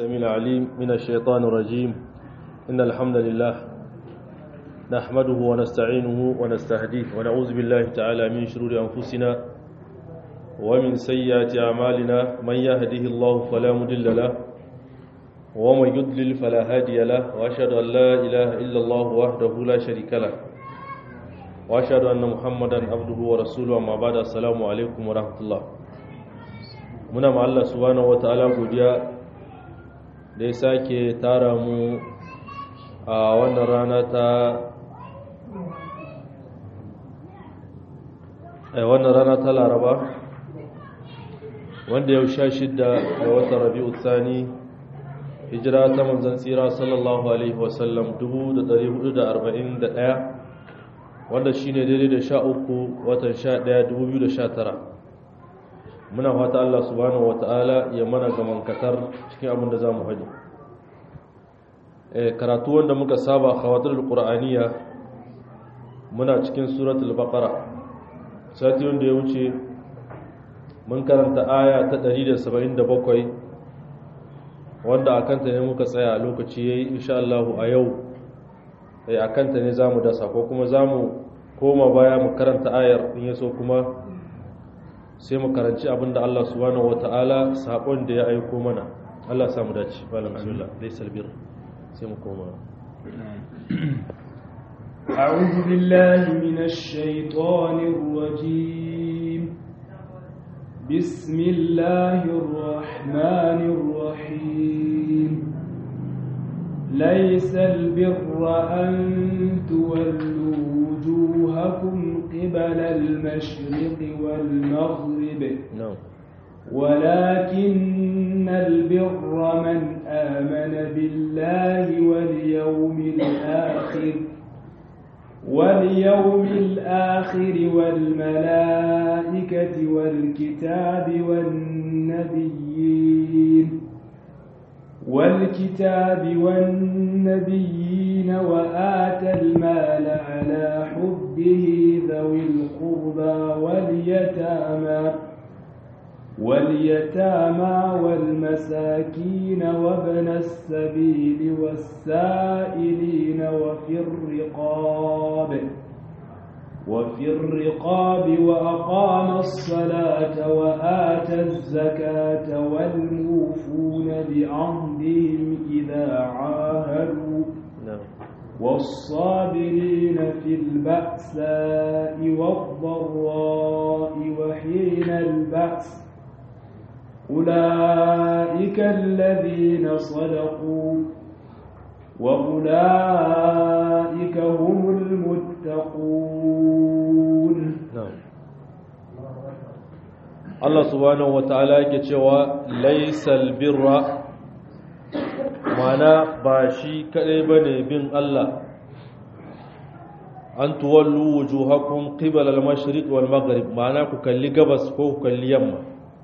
السميع العليم من الشيطان الرجيم إن الحمد لله نحمده ونستعينه ونستهديه ونعوذ بالله تعالى من شرور أنفسنا ومن سيئات أعمالنا من يهده الله فلا مضل له ومن يضلل فلا هادي له وأشهد أن لا إله إلا الله وحده لا شريك له وأشهد أن محمدا عبده ورسوله أما بعد السلام عليكم ورحمة الله muna ma Allah subhanahu wataala godiya da ya sake tara mu a wannan rana ta a wannan rana ta laraba wanda yau sha shidda ga watan rabi'u tsani hijira ta manzan tsira sallallahu alaihi wasallam 1441 wanda shine daidai da sha uku watan sha ɗaya 2019 muna fata Allah subhanahu wata'ala ya mana gamankatar cikin abin da za mu haɗi karatu wanda muka saba khawatar qur'aniya muna cikin suratul baqara sati wanda ya wuce mun karanta aya ta 177 wanda akan ta ne muka tsaya lokaci yayi insha Allah a yau eh akan ta ne zamu dasa ko kuma zamu koma baya mu karanta ayar in yaso kuma sai mu karanci abinda Allah subhanahu wataala sakon da ya aiko mana Allah ya samu dace malam bismillah laysal bir sai mu koma أعوذ بالله من الشيطان الرجيم بسم الله الرحمن الرحيم ليس البر أن تولوا وجوهكم قبل المشرق والمغرب na'am ولكن البر من آمن بالله واليوم الآخر واليوم الآخر والملائكة والكتاب والنبيين والكتاب والنبيين وآتى المال على حبه ذوي القربى واليتامى واليتامى والمساكين وابن السبيل والسائلين وفي الرقاب وفي الرقاب وأقام الصلاة وآتى الزكاة والموفون بعهدهم إذا عاهدوا na'am والصابرين في البأساء والضراء وحين البأس أولئك الذين صدقوا وأولئك هم المتقون na'am Allah subhanahu wataala yake cewa laysal birra mana ba shi kadai bane bin Allah an tuwallu wujuhakum qibala al-mashriq wal maghrib mana ku kalli gabas ko ku kalli yamma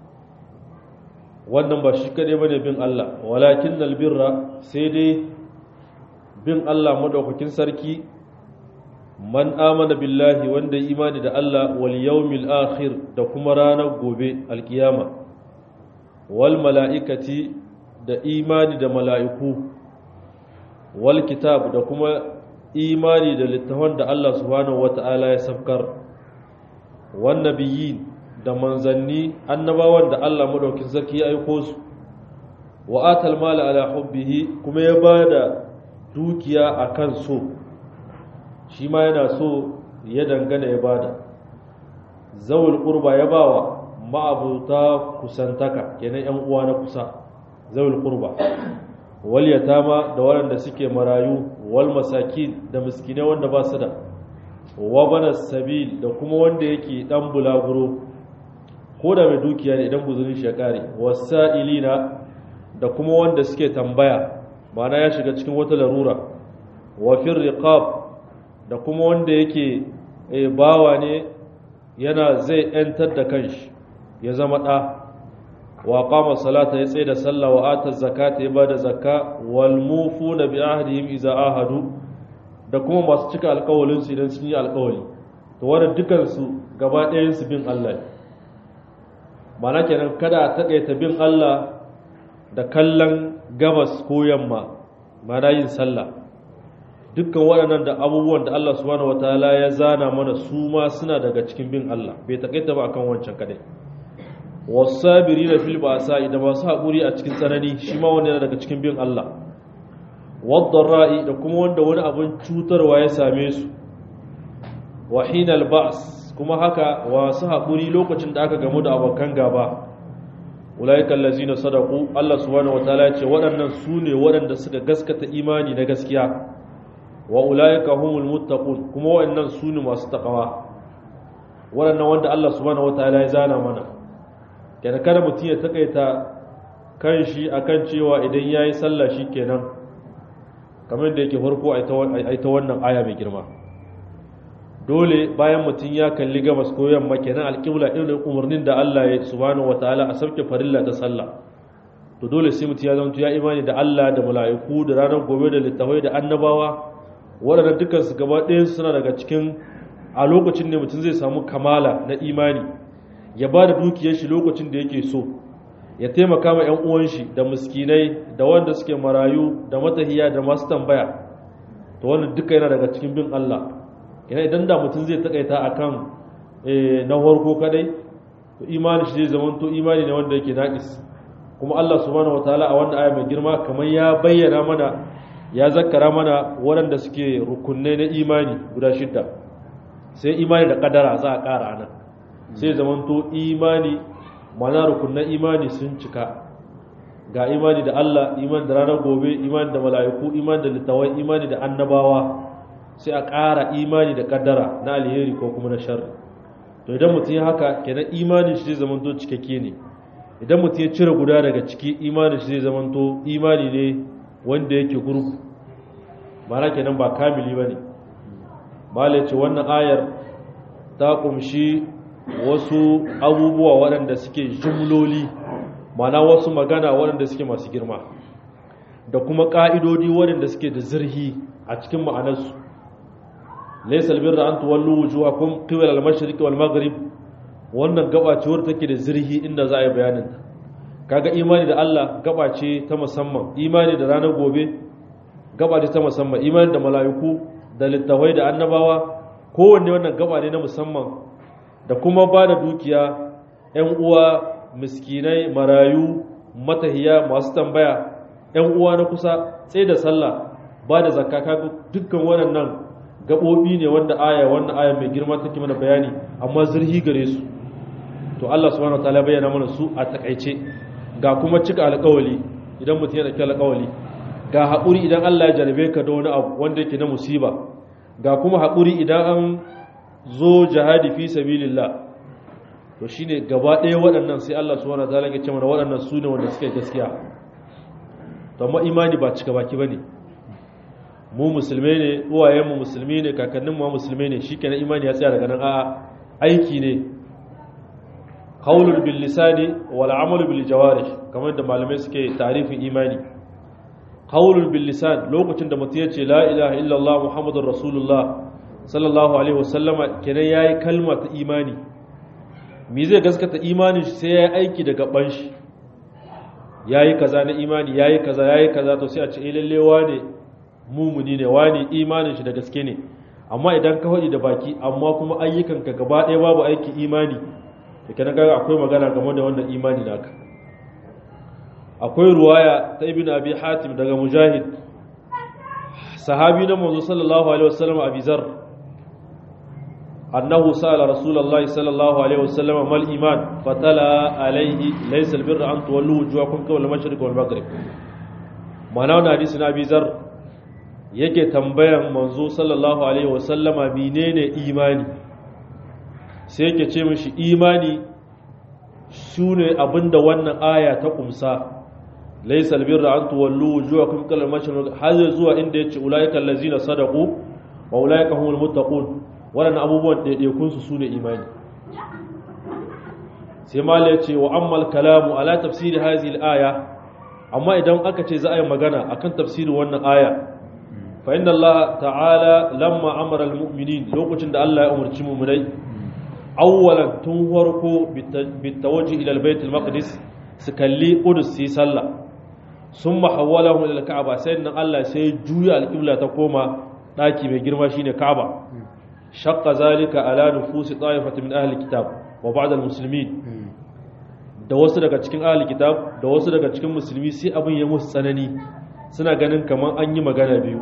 wannan ba shi kadai bane bin Allah walakin albirra sai dai bin Allah madaukakin sarki man amana billahi wanda ya imani da Allah wal yawmil akhir da kuma ranar gobe alkiyama wal mala'ikati da imani da mala'iku wal kitab da kuma imani da littafan da Allah subhanahu wata'ala ya safkar wan nabiyyin da manzanni annabawan da Allah madaukin sarki ya aiko su wa atal mala ala hubbihi kuma ya bada dukiya akan so shi ma yana so ya dangana ya bada zawul qurba ya bawa ma'abuta kusantaka kenan yan uwa na kusa zawul qurba wal yatama da waɗanda suke marayu wal masakin da miskinai wanda ba su da wa bana sabil da kuma wanda yake dan bulaguro ko da mai dukiya ne idan guzurin shi ya kare wasa'ilina da kuma wanda suke tambaya ma'ana ya shiga cikin wata larura wa fir riqab da kuma wanda yake e, bawa ne yana zai yantar da kanshi ya zama ɗa wa qama salata ya tsaye da sallah wa ata zakata ya bada zakka wal mufuna bi ahdihim iza ahadu da kuma masu cika alƙawalin su idan sun yi alƙawali to wannan dukan su gaba ɗayan su bin Allah ne mana kenan kada a taƙaita bin Allah da kallon gabas ko yamma mana yin sallah dukkan waɗannan da abubuwan da Allah subhanahu wataala ya zana mana su ma suna daga cikin bin Allah bai takaita ba akan wancan kadai wasabirina fil ba'sa da masu haƙuri a cikin tsanani shi ma wanda yana daga cikin bin Allah wadda da kuma wanda wani abin cutarwa ya same su wa hinal ba's kuma haka wasu haƙuri lokacin da aka gamu da abokan gaba ulaika allazina sadaqu Allah subhanahu wataala ya ce waɗannan su ne waɗanda suka gaskata imani na gaskiya wa ulaika humul muttaqun kuma waɗannan su ne masu takawa waɗannan wanda Allah subhanahu wataala ya zana mana kenan kada mutum ya takaita kan shi akan cewa idan yayi sallah kenan kamar da yake farko a ita wannan aya mai girma dole bayan mutum ya kalli gabas ko yamma kenan alƙibla irin umarnin da Allah ya subhanahu wataala a sauke farilla ta sallah to dole sai mutum ya zanto ya imani da Allah da mala'iku da ranar gobe da littafai da annabawa waɗanda dukkan su gaba ɗayan suna daga cikin a lokacin ne mutum zai samu kamala na imani ya ba da dukiyar shi lokacin da yake so ya taimaka ma 'yan uwan shi da miskinai da wanda suke marayu da matahiya da masu tambaya to wannan duka yana daga cikin bin Allah yana idan da mutum zai takaita akan na farko kadai to imani shi zai zama to imani ne wanda yake naqis kuma Allah subhanahu wataala a wannan aya mai girma kamar ya bayyana mana ya zakkara mana waɗanda suke rukunai na imani guda shidda sai imani da kadara za a ƙara anan sai zaman to imani mana rukunan imani sun cika ga imani da Allah imani da ranar gobe imani da mala'iku imani da littawai imani da annabawa sai a ƙara imani da kaddara na alheri ko kuma na sharri to idan mutum ya haka kenan imanin shi zai zamanto cikakke ne idan mutum ya cire guda daga ciki imanin shi zai zamanto imani ne wanda yake gurgu mana kenan ba kamili ba ne malai ce wannan ayar ta kumshi wasu abubuwa waɗanda suke jumloli mana wasu magana waɗanda suke masu girma da kuma ƙa'idodi waɗanda suke da zirhi a cikin ma'anarsu laysa albirra an tuwallu wujuhakum qibla al-mashriqi wal maghrib wannan gaba ce wadda take da zirhi inda za a yi bayanin ta kaga imani da Allah gaba ce ta musamman imani da ranar gobe gaba ce ta musamman imani da mala'iku da littafai da annabawa kowanne wannan gaba ne na musamman da kuma ba da dukiya ‘yan uwa miskinai marayu matahiya masu tambaya ‘yan uwa na kusa tsaye da sallah ba da zakka kaga dukkan waɗannan gaɓoɓi ne wanda aya wannan aya mai girma take mana bayani amma zurhi gare su to Allah subhanahu wataala bayyana mana su a takaice ga kuma cika alƙawali idan mutum ya dauki alƙawali ga haƙuri idan Allah ya jarabe ka da wani abu wanda yake na musiba ga kuma haƙuri idan an zo jihadi fi sabilillah to shine gaba ɗaya waɗannan sai Allah subhanahu wataala ya ce mana waɗannan su ne wanda suke gaskiya to amma imani ba cika baki bane mu musulmai ne uwayenmu musulmi ne kakanninmu ma musulmai ne shikenan imani ya tsaya daga nan a'a aiki ne qaulul bil lisani wal amalu bil jawarih kamar da malamai suke tarifin imani qaulul bil lisan lokacin da mutum ya ce la ilaha illallah muhammadur rasulullah sallallahu alaihi wasallama kenan yayi kalma ta imani me zai gaskata imanin shi sai yayi aiki da gaban shi yayi kaza na imani yayi kaza yayi kaza to sai a ce eh lalle wane mumuni ne wani imanin shi da gaske ne amma idan ka faɗi da baki amma kuma ayyukanka gaba ɗaya babu aiki imani da kenan kaga akwai magana game da wannan imani naka akwai ruwaya ta ibn abi hatim daga mujahid sahabi na manzo sallallahu alaihi wasallam abi zar annahu sa'ala rasulullahi sallallahu alaihi wasallam mal iman fatala alaihi laysa albirra an tuwallu wujuhakum qibla al-mashriq wal maghrib ma'ana wannan hadisi na abi zar yake tambayan manzo sallallahu alaihi wasallama menene imani sai yake ce mishi imani shine abinda wannan aya ta kumsa laysa albirra an tuwallu wujuhakum qibla al-mashriq har zuwa inda yace ulaika allazina sadaqu wa ulaika humul muttaqun wannan abubuwan daidaikun su sune imani sai mala yace wa ammal kalamu ala tafsiri hadhihi al-aya amma idan aka ce za a yi magana akan tafsirin wannan aya فإن الله تعالى لما أمر المؤمنين لوكتن الله أمر تشمومني أولا تنوركو بالتوجه إلى البيت المقدس سكلي قدس سي صلى sun mahawwalahu ila ka'aba sai nan Allah sai juya alqibla ta koma daki mai girma shine ka'aba shaqqa zalika ala nufusi ta'ifatin min ahli kitab wa ba'd al-muslimin da wasu daga cikin ahli kitab da wasu daga cikin musulmi sai abin ya musu tsanani suna ganin kaman an yi magana biyu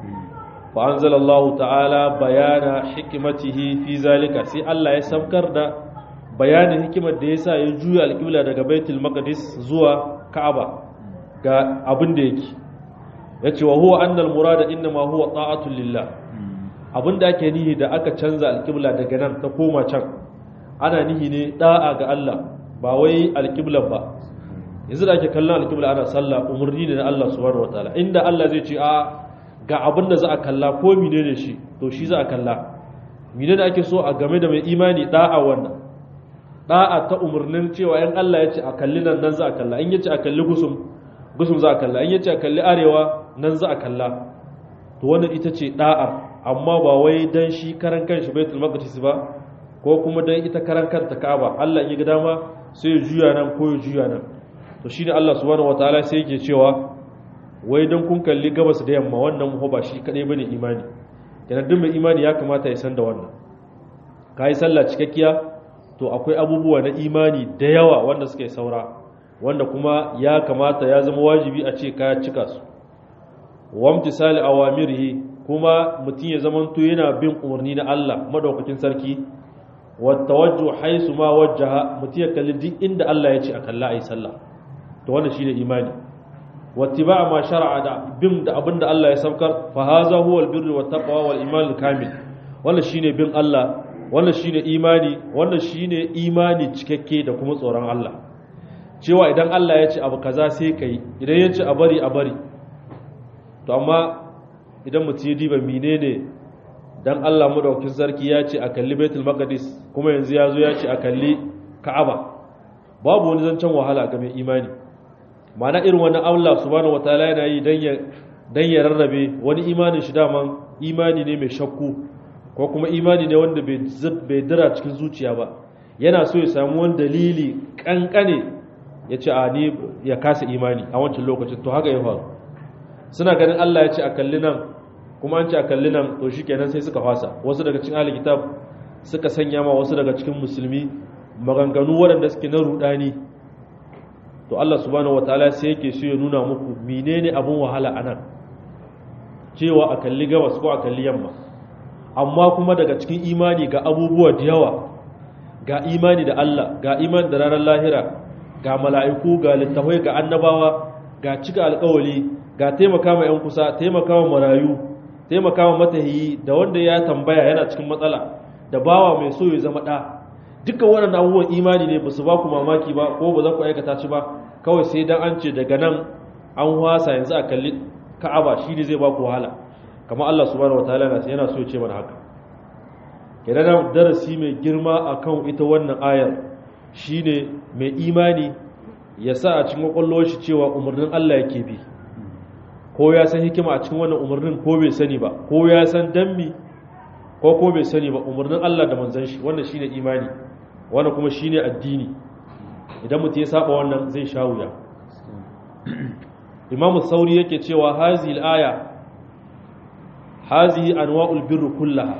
fa anzalallahu ta'ala bayana hikmatihi fi zalika sai Allah ya saukar da bayanin hikimar da yasa ya juya alqibla daga baitul maqdis zuwa ka'aba ga abin da yake yace wa huwa anna al-murada inma huwa ta'atu lillah abin da ake nihi da aka canza alqibla daga nan ta koma can ana nihi ne da'a ga Allah ba wai alƙiblar ba yanzu da ake kallon alƙibla ana sallah umarni ne na Allah subhanahu wataala inda Allah zai ce a ga abin da za a kalla ko mine ne shi to shi za a kalla mine da ake so a game da mai imani da'a wannan da'a ta umarnin cewa in Allah ya ce a kalli nan nan za a kalla in ya ce a kalli gusum gusum za a kalla in ya ce a kalli arewa nan za a kalla to wannan ita ce da'ar amma ba wai dan shi karan kanshi baitul maqdis ba ko kuma dan ita karan kanta Ka'aba Allah in ya ga dama sai ya juya nan ko ya juya nan to shine Allah subhanahu wataala sai yake cewa wai dan kun kalli gabas da yamma wannan mu ba shi kadai bane imani kana duk mai imani ya kamata ya san da wannan kai sallah cikakkiya to akwai abubuwa na imani da yawa wanda suke saura wanda kuma ya kamata ya zama wajibi a ce ka cika su wamtisali awamirihi kuma mutum ya zamanto yana bin umarni na Allah madaukakin sarki watawajju haisu ma wajjaha mutum ya kalli duk inda Allah ya ce a kalla ayi sallah to wannan shine imani wattiba ma shar'a da bin da abinda Allah ya saukar fa haza huwa albirru wat taqwa wal iman kamil wannan shine bin Allah wannan shine imani wannan shine imani cikakke da kuma tsoron Allah cewa idan Allah ya ce abu kaza sai kai idan ya ce a bari a bari to amma idan mutum ya diba menene dan Allah madaukakin sarki ya ce a kalli Baitul Maqdis kuma yanzu ya zo ya ce a kalli Ka'aba babu wani zancen wahala ga mai imani ma'ana irin wannan Allah subhanahu wataala yana yi dan ya dan ya rarrabe wani imanin shi daman imani ne mai shakku ko kuma imani ne wanda bai bai dira cikin zuciya ba yana so ya samu wani dalili kankane ya ce a ni ya kasa imani a wancan lokacin to haka ya faru suna ganin Allah ya ce a kalli nan kuma an ce a kalli nan to shi kenan sai suka fasa wasu daga cikin ahli kitab suka sanya ma wasu daga cikin musulmi maganganu waɗanda suke na rudani to Allah subhanahu wataala sai yake so ya nuna muku menene abun wahala anan cewa a kalli gabas ko a kalli yamma amma kuma daga cikin imani ga abubuwa da yawa ga imani da Allah ga imani da ranar lahira ga mala'iku ga littafai ga annabawa ga cika alƙawali ga taimaka ma 'yan kusa taimaka ma marayu taimaka ma matahiyi da wanda ya tambaya yana cikin matsala da bawa mai so ya zama ɗa dukkan waɗannan abubuwan imani ne ba su ba ku mamaki ba ko ba za ku aikata shi ba kawai sai dan an ce daga nan an wasa yanzu a kalli ka'aba shi ne zai ba ku wahala kamar Allah subhanahu wataala yana so ya ce mana haka kenan darasi mai girma akan ita wannan ayar shine mai imani ya sa a cikin kwakwalwar shi cewa umarnin Allah yake bi ko ya san hikima a cikin wannan umarnin ko bai sani ba ko ya san dammi ko ko bai sani ba umarnin Allah da manzon shi wannan shine imani wannan kuma shine addini idan mutum ya saba wannan zai sha wuya Imam Sauri yake cewa hazihi al-aya hazihi anwa'ul birr kullaha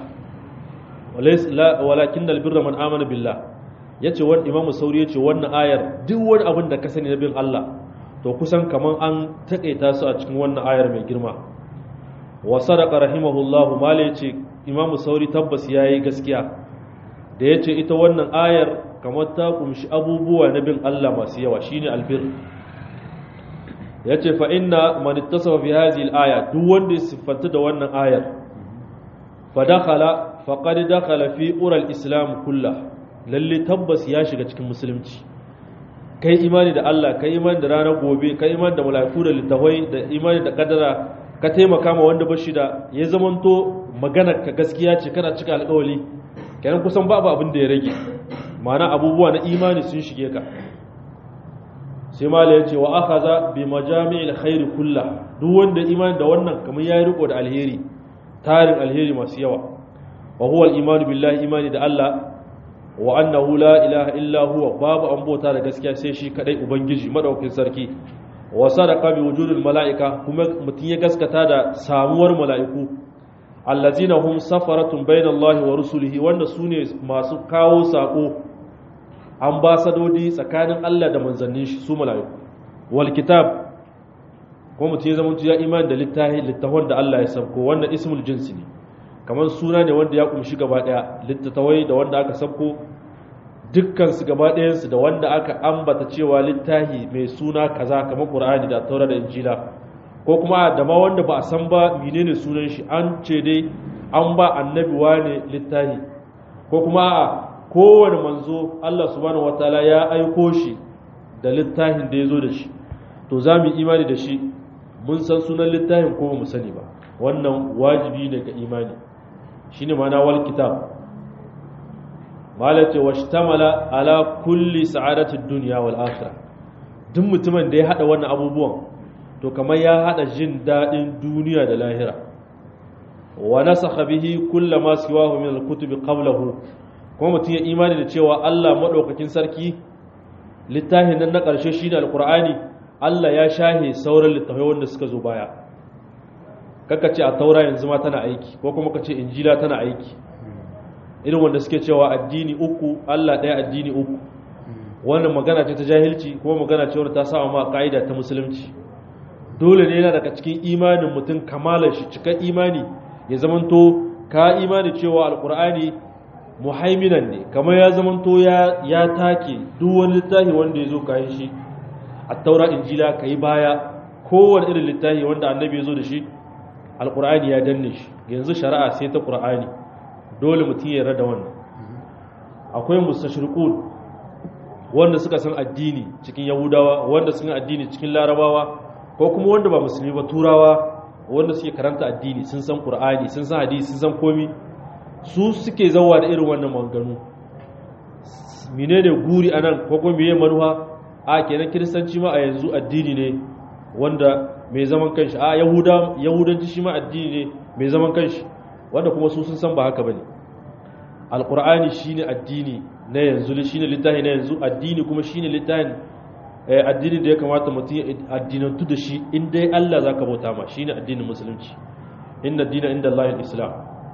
walakin al-birra man amana billah yace wani Imam Sauri yace wannan ayar duk wani abin da ka sani na bin Allah to kusan kaman an takaita su a cikin wannan ayar mai girma wa sadaqa rahimahullahu mala yace imamu sauri tabbas yayi gaskiya da yace ita wannan ayar kamar ta kumshi abubuwa na bin Allah masu yawa shine albir yace fa inna man ittasafa bi hadhihi al-aya duk wanda ya siffanta da wannan ayar fa dakhala faqad dakhala fi ural islam kullah lalle tabbas ya shiga cikin musulunci kai imani da Allah kai imani da ranar gobe kai imani da mala'iku da littafai da imani da kadara ka taimaka ma wanda bashi da ya zamanto maganar ka gaskiya ce kana cika alƙawali kenan kusan babu abin da ya rage ma'ana abubuwa na imani sun shige ka sai mala ya ce wa akhadha bi majami'il khair kullah duk wanda imani da wannan kamar yayi riko da alheri tarin alheri masu yawa wa huwa al-imanu billahi imani da Allah wa annahu la ilaha illa huwa babu an bauta da gaskiya sai shi kadai ubangiji madaukakin sarki wa sadaqa bi wujudil mala'ika kuma mutum ya gaskata da samuwar mala'iku allazina hum safaratun bainallahi wa rusulihi wanda sune masu kawo sako ambasadodi tsakanin Allah da manzannin shi su mala'iku wal kitab ko mutum ya zama ya imani da littafi littafin da Allah ya sabko wannan ismul jinsi ne kamar suna ne wanda ya kumshi gaba daya littattafai da wanda aka sabko dukkan su gaba ɗayan su da wanda aka ambata cewa littafi mai suna kaza kamar Qur'ani da Taura da Injila ko kuma da ma wanda ba a san ba menene sunan shi an ce dai an ba annabi wane littafi ko kuma a kowane manzo Allah subhanahu wataala ya aiko shi da littafin da ya zo da shi to za mu imani da shi mun san sunan littafin ko mu sani ba wannan wajibi ne ga imani shine ma'ana wal kitab malace washtamala ala kulli sa'adatid dunya wal akhirah duk mutumin da ya hada wannan abubuwan to kamar ya hada jin dadin duniya da lahira wa nasakha bihi kullama siwahu min al-kutubi qablahu kuma mutum ya imani da cewa Allah madaukakin sarki littafin nan na ƙarshe shine alqur'ani Allah ya shahe sauran littafai wanda suka zo baya kaka ce a taura yanzu ma tana aiki ko kuma ka ce injila tana aiki irin wanda suke cewa addini uku Allah ɗaya addini uku wannan magana ce ta jahilci kuma magana ce wadda ta sa ma ka'ida ta musulunci dole ne yana daga cikin imanin mutum kamalar shi cikin imani ya zamanto ka imani cewa alkur'ani muhaiminan ne kamar ya zamanto ya ya take duk wani littafi wanda ya zo kayan shi a taura injila ka yi baya kowane irin littafi wanda annabi ya zo da shi alkur'ani ya danne shi yanzu shari'a sai ta ƙur'ani dole mutum ya rada wannan akwai mustashriqun wanda suka san addini cikin yahudawa wanda suka addini cikin larabawa ko kuma wanda ba musulmi ba turawa wanda suke karanta addini sun san qur'ani sun san hadisi sun san komi su suke zawa da irin wannan maganganu menene guri anan ko kuma meye manuha a kenan kiristanci ma a yanzu addini ne wanda mai zaman kanshi a yahuda yahudanci shi ma addini ne mai zaman kanshi wanda kuma su sun san ba haka bane alqur'ani shine addini na yanzu shine littafi na yanzu addini kuma shine littafin addini da ya kamata mutum ya addinantu da shi in dai Allah zaka bauta ma shine addinin musulunci inna dina inda Allah islam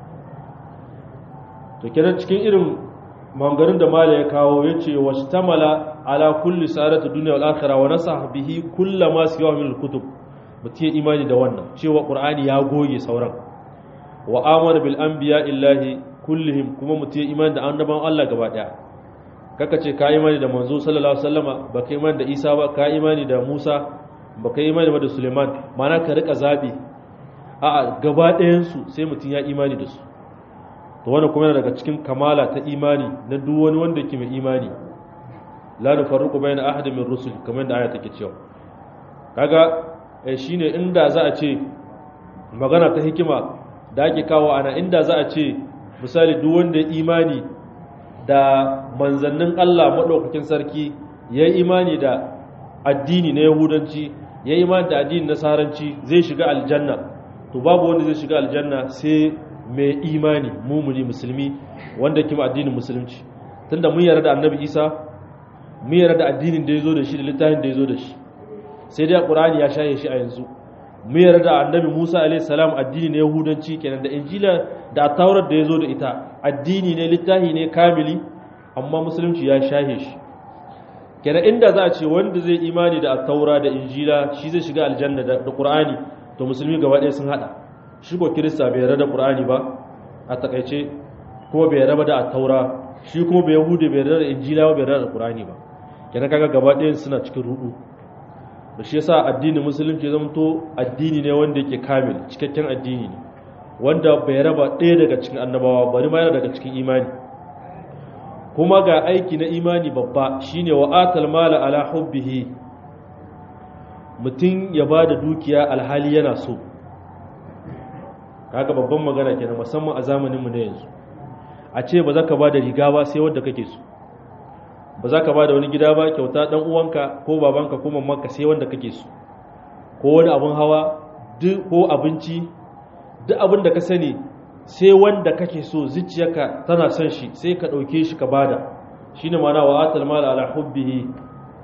to kenan cikin irin mangarin da mala ya kawo yace wastamala ala kulli sa'adati dunya wal akhirah wa nasah bihi kullama siwa min al-kutub mutum ya imani da wannan cewa qur'ani ya goge sauran wa amana bil anbiya illahi kullihim kuma mutum ya imani da annaban Allah gaba daya kaka ce ka imani da manzo sallallahu alaihi wasallama baka imani da Isa ba ka imani da Musa baka imani da Suleiman mana ka rika zabi a gaba ɗayan su sai mutum ya imani da su to wannan kuma yana daga cikin kamala ta imani na duk wani wanda yake mai imani la nufarriqu bayna ahadin min rusul kamar da aya take cewa kaga shine inda za a ce magana ta hikima da ake kawo ana inda za a ce misali duk wanda ya imani da manzannin Allah maɗaukakin sarki ya yi imani da addini na yahudanci ya yi imani da addini na saranci zai shiga aljanna to babu wanda zai shiga aljanna sai mai imani mumuni musulmi wanda kima addinin musulunci tunda mun yarda da annabi isa mun yarda da addinin da ya zo da shi da littafin da ya zo da shi sai dai ƙur'ani ya shaye shi a yanzu mu yarda da annabi Musa a.s. addini ne Yahudanci kenan da Injila da Taurat da ya zo da ita addini ne littafi ne kamili amma musulunci ya shahe shi kenan inda za a ce wanda zai imani da Taura da Injila shi zai shiga aljanna da Qur'ani to musulmi gaba ɗaya sun hada shi ko Kirista bai yarda da Qur'ani ba a takaice kuma bai yarda da Taura shi kuma bai Yahudi bai yarda da Injila ba bai yarda da Qur'ani ba kenan kaga gaba ɗayan suna cikin rudu da shi yasa addinin musulunci zama to addini ne wanda yake kamil cikakken addini ne wanda bai raba ɗaya daga cikin annabawa bari ma yana daga cikin imani kuma ga aiki na imani babba shine wa atal mala ala hubbihi mutum ya ba da dukiya alhali yana so kaga babban magana kenan musamman a zamaninmu na yanzu a ce ba za ka ba da riga ba sai wadda kake so ba za ka ba da wani gida ba kyauta dan uwanka ko babanka ko mamanka sai wanda kake so ko wani abin hawa duk ko abinci duk abin da ka sani sai wanda kake so zuciyarka tana son shi sai ka ɗauke shi ka bada shine ma'ana wa atal mal ala hubbihi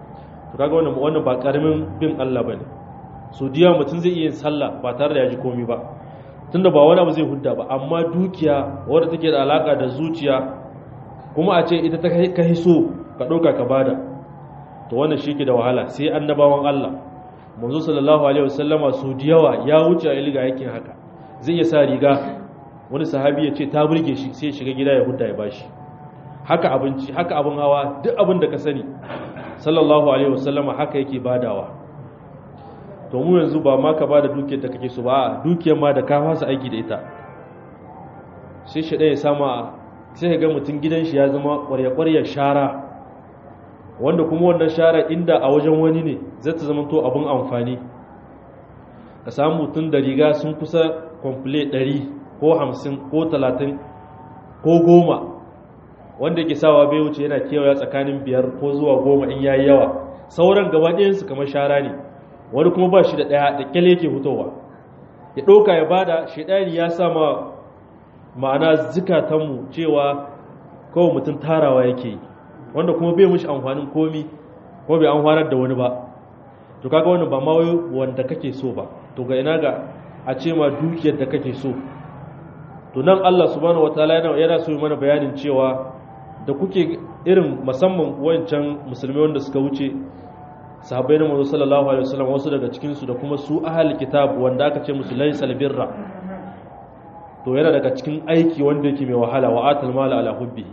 to kaga wannan wannan ba karamin bin Allah bane so diya mutum zai iya yin sallah ba tare da ya ji komai ba tunda ba wani abu zai hudda ba amma dukiya wadda take da alaka da zuciya kuma a ce ita ta kai so ka ɗauka ka bada to wannan shi ke da wahala sai annabawan Allah manzo sallallahu alaihi wasallama su da yawa ya wuce a iliga yakin haka zai iya sa riga wani sahabi ya ce ta burge shi sai ya shiga gida ya hudda ya bashi haka abinci haka abin hawa duk abin da ka sani sallallahu alaihi wasallama haka yake badawa to mu yanzu ba ma ka bada dukiyar da kake so ba dukiyar ma da ka fasa aiki da ita sai shi ɗaya sama sai ga mutum gidan shi ya zama ƙwarya-ƙwaryar shara wanda kuma wannan shara inda a wajen wani ne zai ta zama to abin amfani ka samu mutum da riga sun kusa kwamfule 100 ko 50 ko 30 ko 10 wanda yake sawa bai wuce yana kewaya tsakanin biyar ko zuwa goma in yayi yawa sauran gaba ɗayansu kamar shara ne wani kuma ba shi da ɗaya da kyale yake hutowa ya ɗauka ya bada shaidani ya sama ma'ana zikatanmu cewa kawai mutum tarawa yake yi wanda kuma bai mushi amfanin komi ko bai amfanar da wani ba to kaga wannan ba ma wanda kake so ba to ga ina ga a ce ma dukiyar da kake so to nan Allah subhanahu wataala yana yana so mana bayanin cewa da kuke irin musamman wancan musulmai wanda suka wuce sahabbai na manzo sallallahu alaihi wasallam wasu daga cikin su da kuma su ahli kitab wanda aka ce musu laysal birra to yana daga cikin aiki wanda yake mai wahala wa atal mala ala hubbihi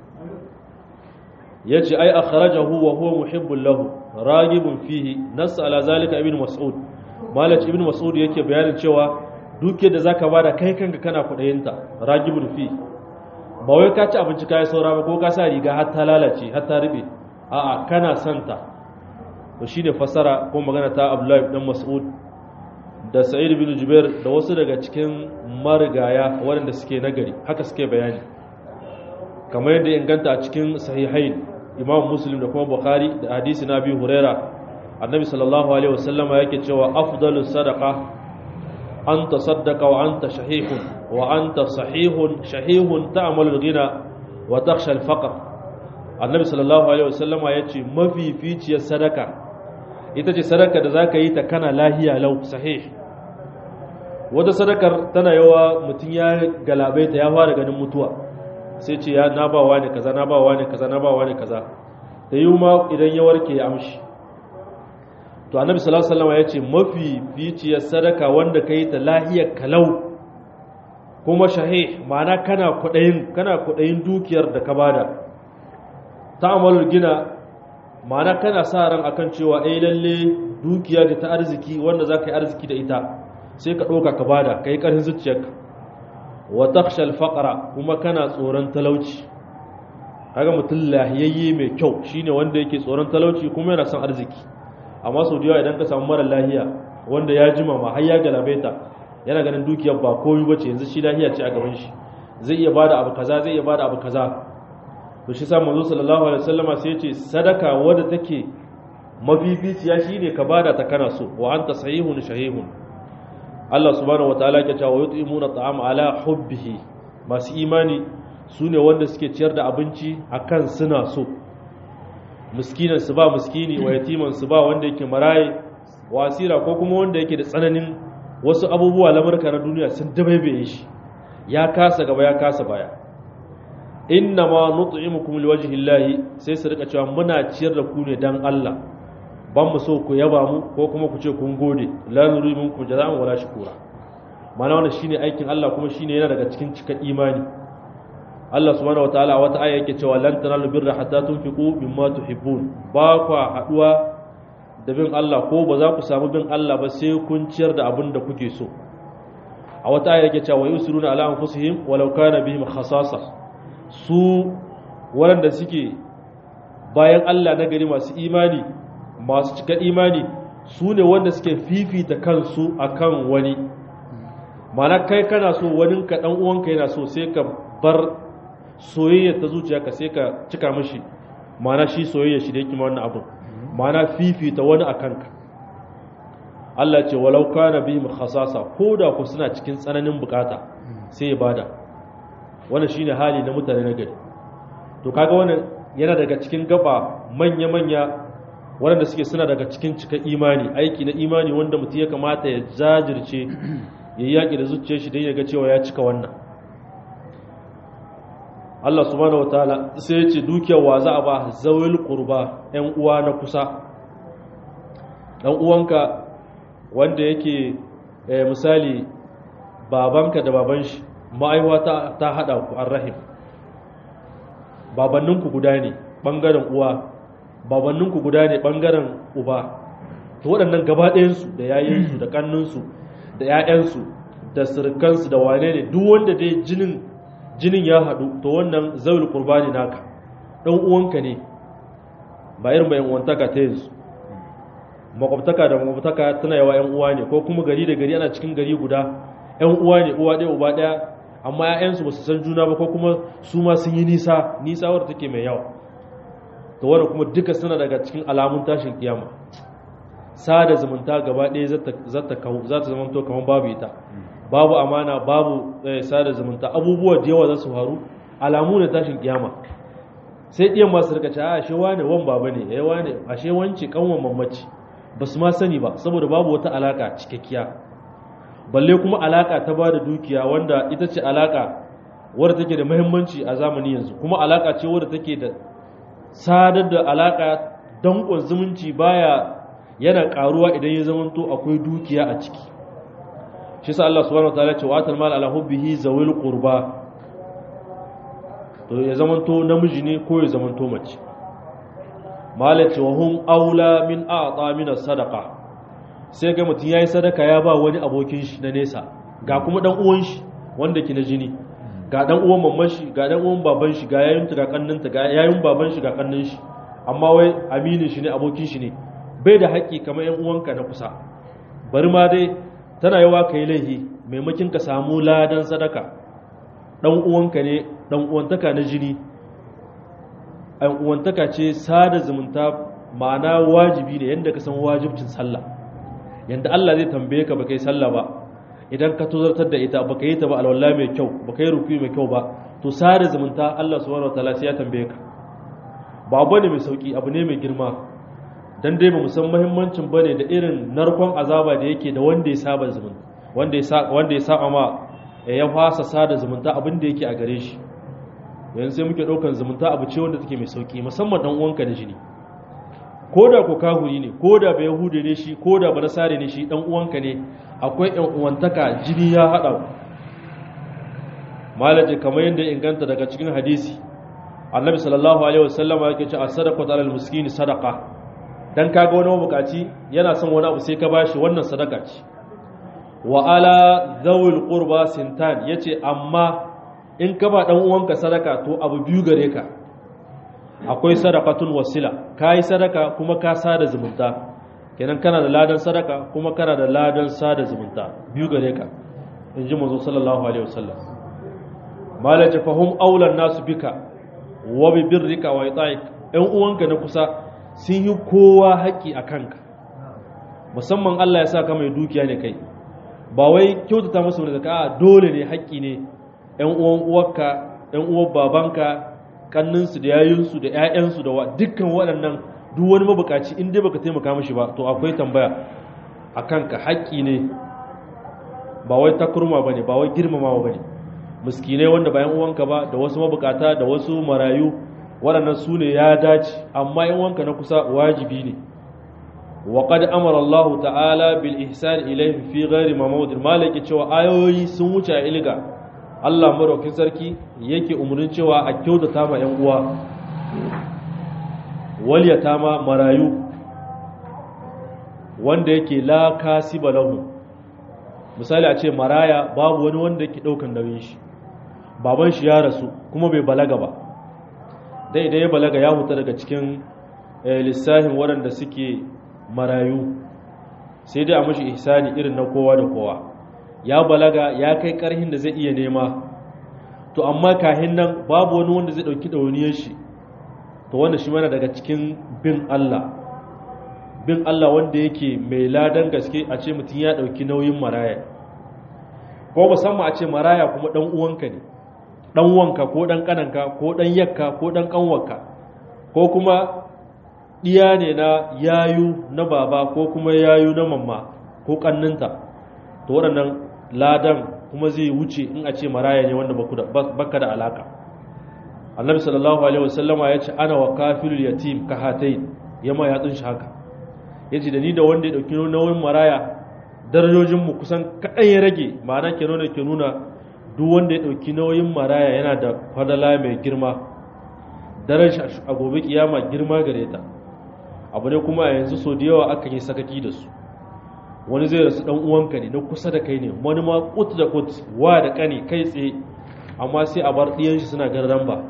yace ai akhrajahu wa huwa muhibbul lahu ragibun fihi nas ala zalika ibn mas'ud malak ibn mas'ud yake bayanin cewa duke da zaka bada kai kanka kana kudayinta ragibun fi ba wai ka ci abinci kai saura ba ko ka sa riga har ta lalace har ta rube a'a kana santa to shine fasara ko magana ta Abdullahi ibn Mas'ud da Sa'id bin Jubair da wasu daga cikin marigaya waɗanda suke nagari haka suke bayani kamar yadda inganta a cikin sahihain Imam Muslim da kuma Bukhari da hadisi na Abi Huraira Annabi sallallahu alaihi wasallama yake cewa afdalus sadaqa an tasaddaqa wa anta shahihun wa anta sahihun shahihun ta'malul ghina wa takhsha al-faqr Annabi sallallahu alaihi wasallama yace mafificiyar sadaka ita ce sadaka da zaka yi ta kana lahiya lau sahih wata sadakar tana yawa mutum ya galabaita ya fara ganin mutuwa sai ce ya na ba wani kaza na ba wani kaza na ba wani kaza da yi ma idan ya warke ya amshi to annabi sallallahu alaihi wasallam ya ce mafi ficiyar sadaka wanda kai ta lahiyar kalau kuma shahih ma'ana kana kudayin kana kudayin dukiyar da ka bada ta'amalul gina ma'ana kana sa ran akan cewa ai lalle dukiya da ta arziki wanda zaka yi arziki da ita sai ka ɗauka ka bada ka yi ƙarfin zuciyarka wa takshal faqra kuma kana tsoron talauci kaga mutum lahiyayye mai kyau shine wanda yake tsoron talauci kuma yana son arziki amma sau da idan ka samu mara lahiya wanda ya jima ma har ya galabaita yana ganin dukiyar ba komai bace yanzu shi lahiya ce a gaban shi zai iya bada abu kaza zai iya bada abu kaza to shi sa manzo sallallahu alaihi wasallama sai ya ce sadaka wadda take mafificiya shine ka bada ta kana so wa anta sahihun shahihun Allah subhanahu wataala ke cewa yut'imuna ta'ama ala hubbihi masu imani sune wanda suke ciyar da abinci akan suna so miskinan su ba miskini wa yatiman su ba wanda yake maraye wasira ko kuma wanda yake da tsananin wasu abubuwa lamurka na duniya sun dabaibaye shi ya kasa gaba ya kasa baya inna ma nut'imukum liwajhillahi sai su rika cewa muna ciyar da ku ne dan Allah ban mu so ku yaba mu ko kuma ku ce kun gode la nuri minkum jaza'an wala shukura mana wannan shine aikin Allah kuma shine yana daga cikin cika imani Allah subhanahu wataala wata aya yake cewa lan tanalu birra hatta tunfiqu mimma tuhibbun ba ku haduwa da bin Allah ko ba za ku samu bin Allah ba sai kun ciyar da abin da kuke so a wata aya yake cewa yusiruna ala anfusihim walau kana bihim khasasa su waɗanda suke bayan Allah na gari masu imani masu cika imani su ne wanda suke fifita kansu akan wani mana kai kana so wani ka dan uwanka yana so sai ka bar soyayya ta zuciya ka sai ka cika mishi mana shi soyayya shi da yake wannan abin mana fifita wani akan ka Allah ce walau kana bihim khasasa ko da ku suna cikin tsananin bukata sai ya bada wannan shine hali na mutane na gari to kaga wannan yana daga cikin gaba manya-manya waɗanda suke suna daga cikin cika imani aiki na imani wanda mutum ya kamata ya jajirce ya yi yaƙi da zuciyar shi don ya ga cewa ya cika wannan Allah subhanahu wataala sai ya ce dukiyar wa za a ba zawil qurba ƴan uwa na kusa dan uwanka wanda yake misali babanka da baban shi ma'aiwa ta, ta hada ku arrahim babanninku guda ne bangaren uwa babanninku guda ne bangaren uba to waɗannan gaba ɗayansu da yayinsu da ƙanninsu da 'ya'yansu da sirkansu da wane ne duk wanda dai jinin jinin ya haɗu to wannan zawul qurbani naka ɗan uwanka ne ba irin bayan uwantaka ta yanzu makwabtaka da makwabtaka tana yawa yan uwa ne ko kuma gari da gari ana cikin gari guda yan uwa ne uwa ɗaya uba ɗaya amma 'ya'yansu ba su san juna ba ko kuma su ma sun yi nisa nisa wadda take mai yawa to wanda kuma duka suna daga cikin alamun tashin kiyama sada zumunta gaba ɗaya za ta zama to kamar babu ita babu amana babu sada zumunta abubuwa da yawa za su faru alamu ne tashin kiyama sai ɗiyan masu rika ce a ashe wane wan baba ne ya wane ashe wance kanwan mamaci ba su ma sani ba saboda babu wata alaka cikakkiya balle kuma alaka ta ba da dukiya wanda ita ce alaka wadda take da muhimmanci a zamani yanzu kuma alaka ce wadda take da sadar da alaka dankon zumunci baya yana karuwa idan ya zamanto akwai dukiya a ciki shi sa Allah subhanahu wataala ce wa atal mal ala hubbihi zawil qurba to ya zamanto namiji ne ko ya zamanto mace malaci wa hum aula min a'ta min sadaqa sai ga mutum yayi sadaka ya ba wani abokin shi na nesa ga kuma dan uwan shi wanda ke na jini ga dan uwan mamman shi ga dan uwan baban shi ga yayin ga kanninta ga yayin baban shi ga kannin shi amma wai aminin shi ne abokin shi ne bai da haƙƙi kamar yan uwanka na kusa bari ma dai tana yawa kai laihi maimakin ka samu ladan sadaka dan uwanka ne dan uwantaka na jini an uwantaka ce sada zumunta ma'ana wajibi ne yadda ka san wajibcin sallah yadda Allah zai tambaye ka baka yi sallah ba idan ka tozartar da ita baka yi ta ba alwala mai kyau baka yi rufi mai kyau ba to sada zumunta Allah subhanahu wataala sai ya tambaye ka ba abu ne mai sauki abu ne mai girma dan dai ba mu san muhimmancin bane da irin narkon azaba da yake da wanda ya saba zumunta wanda ya sa wanda ya saba ma ya fasa sada zumunta abin da yake a gare shi yanzu sai muke ɗaukan zumunta abu ce wanda take mai sauki musamman dan uwanka da jini ko da ko kahuri ne ko da ba yahude ne shi ko da ba nasare ne shi dan uwanka ne akwai ɗan uwantaka jini ya haɗa malaje kamar yadda inganta daga cikin hadisi annabi sallallahu alaihi wasallama yake ce as-sadaqatu alal miskini sadaqa dan kaga wani mabukaci yana son wani abu sai ka bashi wannan sadaka ce wa ala zawil qurba sintan yace amma in ka ba dan uwanka sadaka to abu biyu gare ka akwai sadaqatun wasila kai sadaka kuma ka sada zumunta kenan kana da ladan sadaka kuma kana da ladan sada zumunta biyu gare ka inji manzo sallallahu alaihi wasallam malaje fahum aulan nasu bika wa bi birrika wa ita'ik ɗan uwanka na kusa sun yi kowa haƙi a kanka musamman Allah ya sa ka mai dukiya ne kai ba wai kyautata musu da zaka dole ne haƙi ne ‘yan uwan uwarka, ‘yan uwan babanka, kanninsu da yayinsu da ‘ya'yansu da dukkan waɗannan duk wani mabukaci in dai baka taimaka mashi ba to akwai tambaya a kanka haƙƙi ne ba wai takurma ba ne ba wai girmamawa ba ne miskinai wanda bayan uwanka ba da wasu mabukata da wasu marayu waɗannan su ne ya dace amma ‘yan uwanka na kusa wajibi ne وقد امر الله تعالى بالاحسان اليه في غير ما موضع malaki cewa ayoyi sun wuce a ilga Allah maraukin sarki yake umarnin cewa a kyautata ma ‘yan uwa, waliyata ma marayu wanda yake la kasi balahu. Misali a ce maraya babu wani wanda yake ɗaukan nauyin shi, baban shi ya rasu kuma bai balaga ba. Dai idan ya balaga ya huta daga cikin lissahin waɗanda suke marayu, sai dai a mashi ihsani irin na kowa da kowa. ya balaga ya kai karhin da zai iya nema to amma kahin nan babu wani wanda zai dauki dauniyar shi to wanda shi mana daga cikin bin Allah bin Allah wanda yake mai ladan gaske a ce mutum ya dauki nauyin maraya ko musamman a ce maraya kuma dan uwanka ne dan wanka ko dan kananka ko dan yakka ko dan kanwarka ko kuma ɗiya ne na yayu na baba ko kuma yayu na mamma ko ƙanninta to waɗannan ladan kuma zai wuce in a ce maraya ne wanda baka da alaka annabi sallallahu alaihi wasallama ya ce ana wa kafirul yatim ka hatai yama ya tsin shi haka ya ce da ni da wanda ya ɗauki nauyin maraya darajojinmu kusan kaɗan ya rage ma'ana ke nuna ke nuna duk wanda ya ɗauki nauyin maraya yana da fadala mai girma daraja a gobe kiyama girma gare ta abu ne kuma a yanzu so da yawa akan yi sakaki da su wani zai rasu dan uwanka ne na kusa da kai ne wani ma kut da kut wa da kani kai tsaye amma sai a bar ɗiyan shi suna garran ba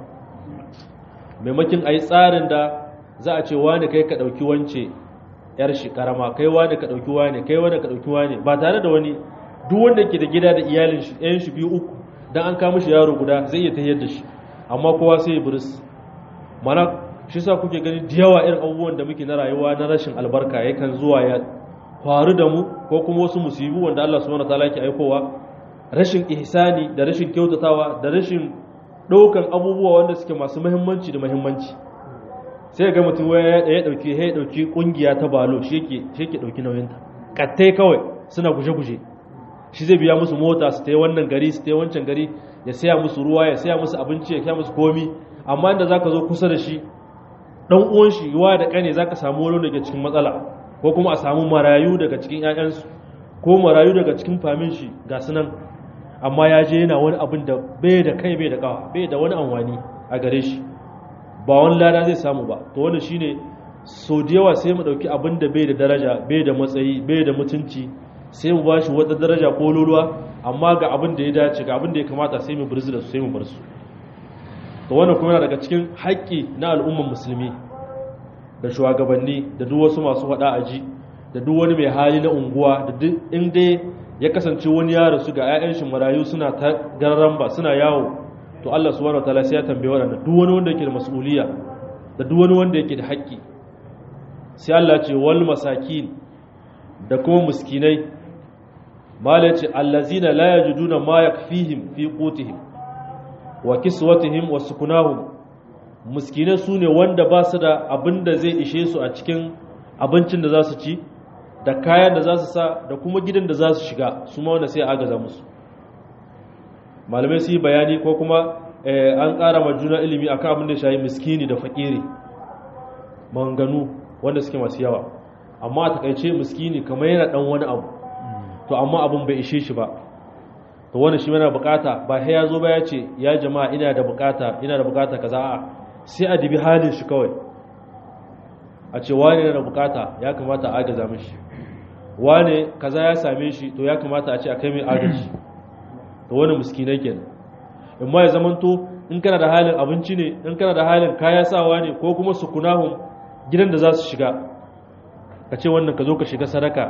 maimakin a yi tsarin da za a ce wani kai ka ɗauki wance yar shi karama kai wani ka ɗauki wani kai wani ka ɗauki wani ba tare da wani duk wanda ke da gida da iyalin shi ɗayan shi biyu uku dan an kama shi yaro guda zai iya tahiyar da shi amma kowa sai ya buris mana shi sa kuke gani da yawa irin abubuwan da muke na rayuwa na rashin albarka yakan zuwa ya faru da mu ko kuma wasu musibu wanda Allah subhanahu wataala yake aikowa rashin ihsani da rashin kyautatawa da rashin ɗaukan abubuwa wanda suke masu muhimmanci da muhimmanci sai ga mutum ya ya dauki ya dauki kungiya ta balo shi yake shi yake dauki nauyin ta kattai kawai suna guje-guje shi zai biya musu mota su ta wannan gari su ta wancan gari ya saya musu ruwa ya saya musu abinci ya saya musu komi amma inda zaka zo kusa da shi dan uwan shi yuwa da kane zaka samu wani daga cikin matsala ko kuma a samu marayu daga cikin ƴaƴansu ko marayu daga cikin famin shi ga sunan amma ya je yana wani abin da bai da kai bai da kawa bai da wani amfani a gare shi ba wani lada zai samu ba to wannan shine so da yawa sai mu dauki abin da bai da daraja bai da matsayi bai da mutunci sai mu bashi wata daraja ko luluwa amma ga abin da ya dace ga abin da ya kamata sai mu burzi da su sai mu bar su to wannan kuma yana daga cikin haƙƙi na al'umman musulmi da shugabanni da duk wasu masu faɗa aji da duk wani mai hali na unguwa da duk inda ya kasance wani ya rasu ga 'ya'yan shi marayu suna ta garramba suna yawo to Allah subhanahu wataala sai ya tambaye waɗanda duk wani wanda yake da mas'uliya da duk wani wanda yake da haƙƙi sai Allah ya ce wal masakin da kuma miskinai mala ce allazina la yajiduna ma yakfihim fi qutihim wa kiswatihim wa sukunahum miskinai sune wanda ba su da abin da zai ishe su a cikin abincin da za su ci da kayan da za su sa da kuma gidan da za su shiga su ma wanda sai agaza musu malamai su yi bayani ko kuma an ƙara ma juna ilimi akan abin da shayi miskini da fakiri manganu wanda suke masu yawa amma a takaice miskini kamar yana dan wani abu to amma abin bai ishe shi ba to wani shi yana bukata ba sai ya zo ba ya ce ya jama'a ina da bukata ina da bukata kaza a sai a dibi halin shi kawai a ce wani yana da bukata ya kamata a agaza mishi wane kaza ya same shi to ya kamata a ce a kai mai agaji to wani miskinai kenan in ma ya zamanto in kana da halin abinci ne in kana da halin kaya sawa ne ko kuma sukunahun gidan da za su shiga ka ce wannan ka zo ka shiga sadaka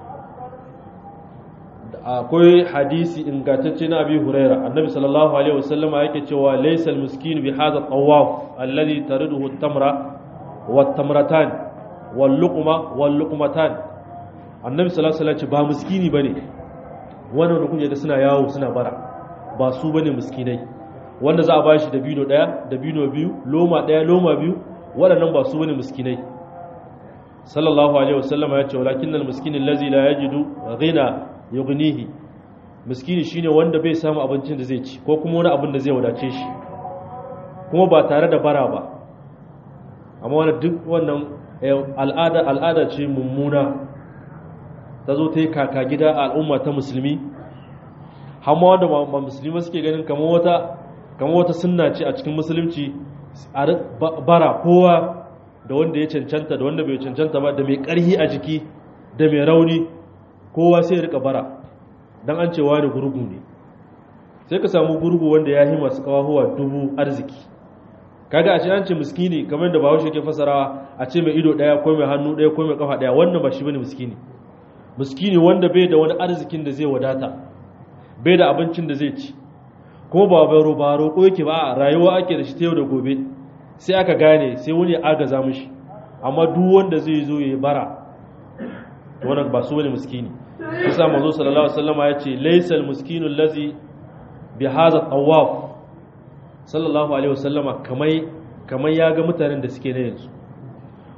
akwai hadisi ingantacce na abi huraira annabi sallallahu alaihi wasallam yake cewa laysa almiskin bi hadha tawaf alladhi tariduhu at-tamra wat-tamratan wal-luqma wal-luqmatan annabi sallallahu alaihi wasallam ba miskini bane wannan da kuje da suna yawo suna bara ba su bane miskinai wanda za a bashi dabino daya dabino biyu loma daya loma biyu waɗannan ba su bane miskinai sallallahu alaihi wasallam ya ce walakinnal miskinin allazi la yajidu ghina yughnihi miskini shine wanda bai samu abincin da zai ci ko kuma wani abin da zai wadace shi kuma ba tare da bara ba amma wani duk wannan al'ada al'ada ce mummuna ta zo ta yi kaka gida a al'umma ta musulmi hamma wanda ba musulmi suke ganin kamar wata kamar wata sunna ce a cikin musulunci a bara kowa da wanda ya cancanta da wanda bai cancanta ba da mai karhi a jiki da mai rauni kowa sai ya rika bara dan an cewa da gurgu ne sai ka samu gurgu wanda ya yi masu kawahuwa dubu arziki kaga a ce an ce miskini kamar da bahaushe ke fasarawa a ce mai ido daya ko mai hannu daya ko mai kafa daya wannan ba shi bane miskini miskini wanda bai da wani arzikin da zai wadata bai da abincin da zai ci kuma ba baro ba roƙo yake ba rayuwa ake da shi ta yau da gobe sai aka gane sai wani ya agaza mishi amma duk wanda zai zo ya bara to wannan ba su wani miskini kusa manzo sallallahu alaihi wasallam ya ce laysal miskinu allazi bi hadha tawaf sallallahu alaihi wasallama kamai kamar ya ga mutanen da suke na yanzu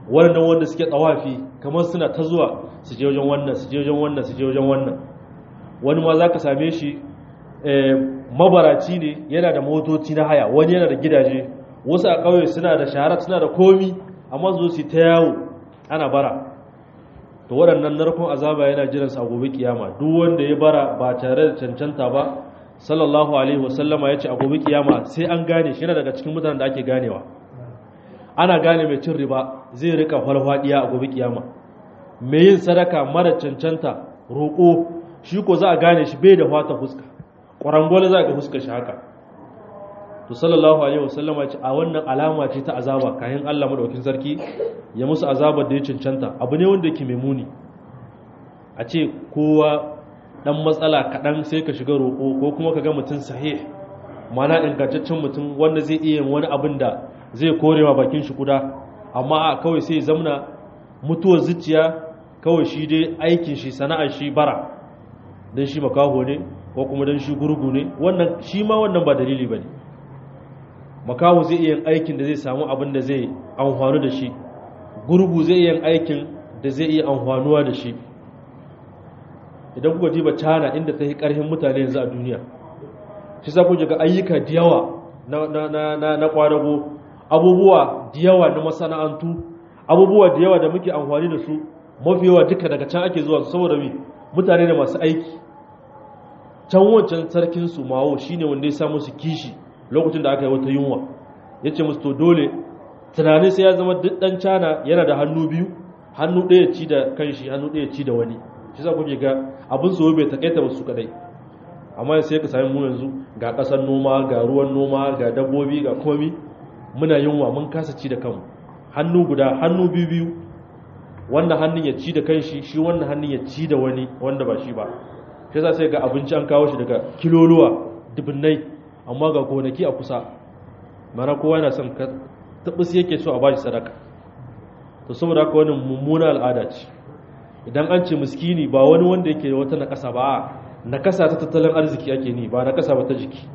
wannan wanda suke tsawafi kamar suna ta zuwa su je wajen wannan su je wajen wannan su je wajen wannan wani ma za ka same shi mabaraci ne yana da motoci na haya wani yana da gidaje wasu a ƙauye suna da shahara suna da komi amma zo su ta yawo ana bara to waɗannan narkon azaba yana jiran sa gobe kiyama duk wanda ya bara ba tare da cancanta ba sallallahu alaihi wasallama ya ce a gobe kiyama sai an gane shi yana daga cikin mutanen da ake ganewa ana gane mai cin riba zai rika farfadiya a gobe kiyama mai yin sadaka mara cancanta roƙo shi ko za a gane shi bai da fata fuska ƙwarangwale za ga fuskar shi haka to sallallahu alaihi wasallama ce a wannan alama ce ta azaba kayan Allah madaukakin sarki ya musu azabar da ya cancanta abu ne wanda yake mai muni a ce kowa dan matsala kaɗan sai ka shiga roƙo ko kuma ka ga mutum sahih mana ingantaccen mutum wanda zai iya wani abin da zai korewa bakin shi kuda amma a kawai sai zamna mutuwar zuciya kawai shi dai aikin shi sana'ar shi bara don shi makaho ne ko kuma don shi gurgu ne wannan shi ma wannan ba dalili ba ne makaho zai iya aikin da zai samu abin da zai amfanu da shi gurgu zai iya aikin da zai iya amfanuwa da shi idan kuka ji ba cana inda ta yi ƙarfin mutane yanzu a duniya shi sa kuka ga ayyuka da yawa na kwadago abubuwa da yawa na masana'antu abubuwa da yawa da muke amfani da su mafi yawa duka daga can ake zuwa saboda mi mutane da masu aiki can wancan sarkin su mawo shine wanda ya samu su kishi lokacin da aka yi wata yunwa ya ce musu to dole tunanin sai ya zama duk dan cana yana da hannu biyu hannu ɗaya ci da kanshi hannu ɗaya ci da wani shi sa kuke ga abin su bai takaita ba su kadai amma sai ka sami mu yanzu ga ƙasar noma ga ruwan noma ga dabbobi ga komi muna yunwa mun kasa ci da kanmu hannu guda hannu biyu biyu wannan hannun ya ci da kanshi shi wannan hannun ya ci da wani wanda ba shi ba shi yasa sai ga abinci an kawo shi daga kiloluwa dubunnai amma ga gonaki a kusa mana kowa yana son ka tabbas yake so a bashi sadaka to saboda haka wani mummuna al'ada ce idan an ce miskini ba wani wanda yake wata nakasa ba nakasa ta tattalin arziki ake ni ba nakasa ba ta jiki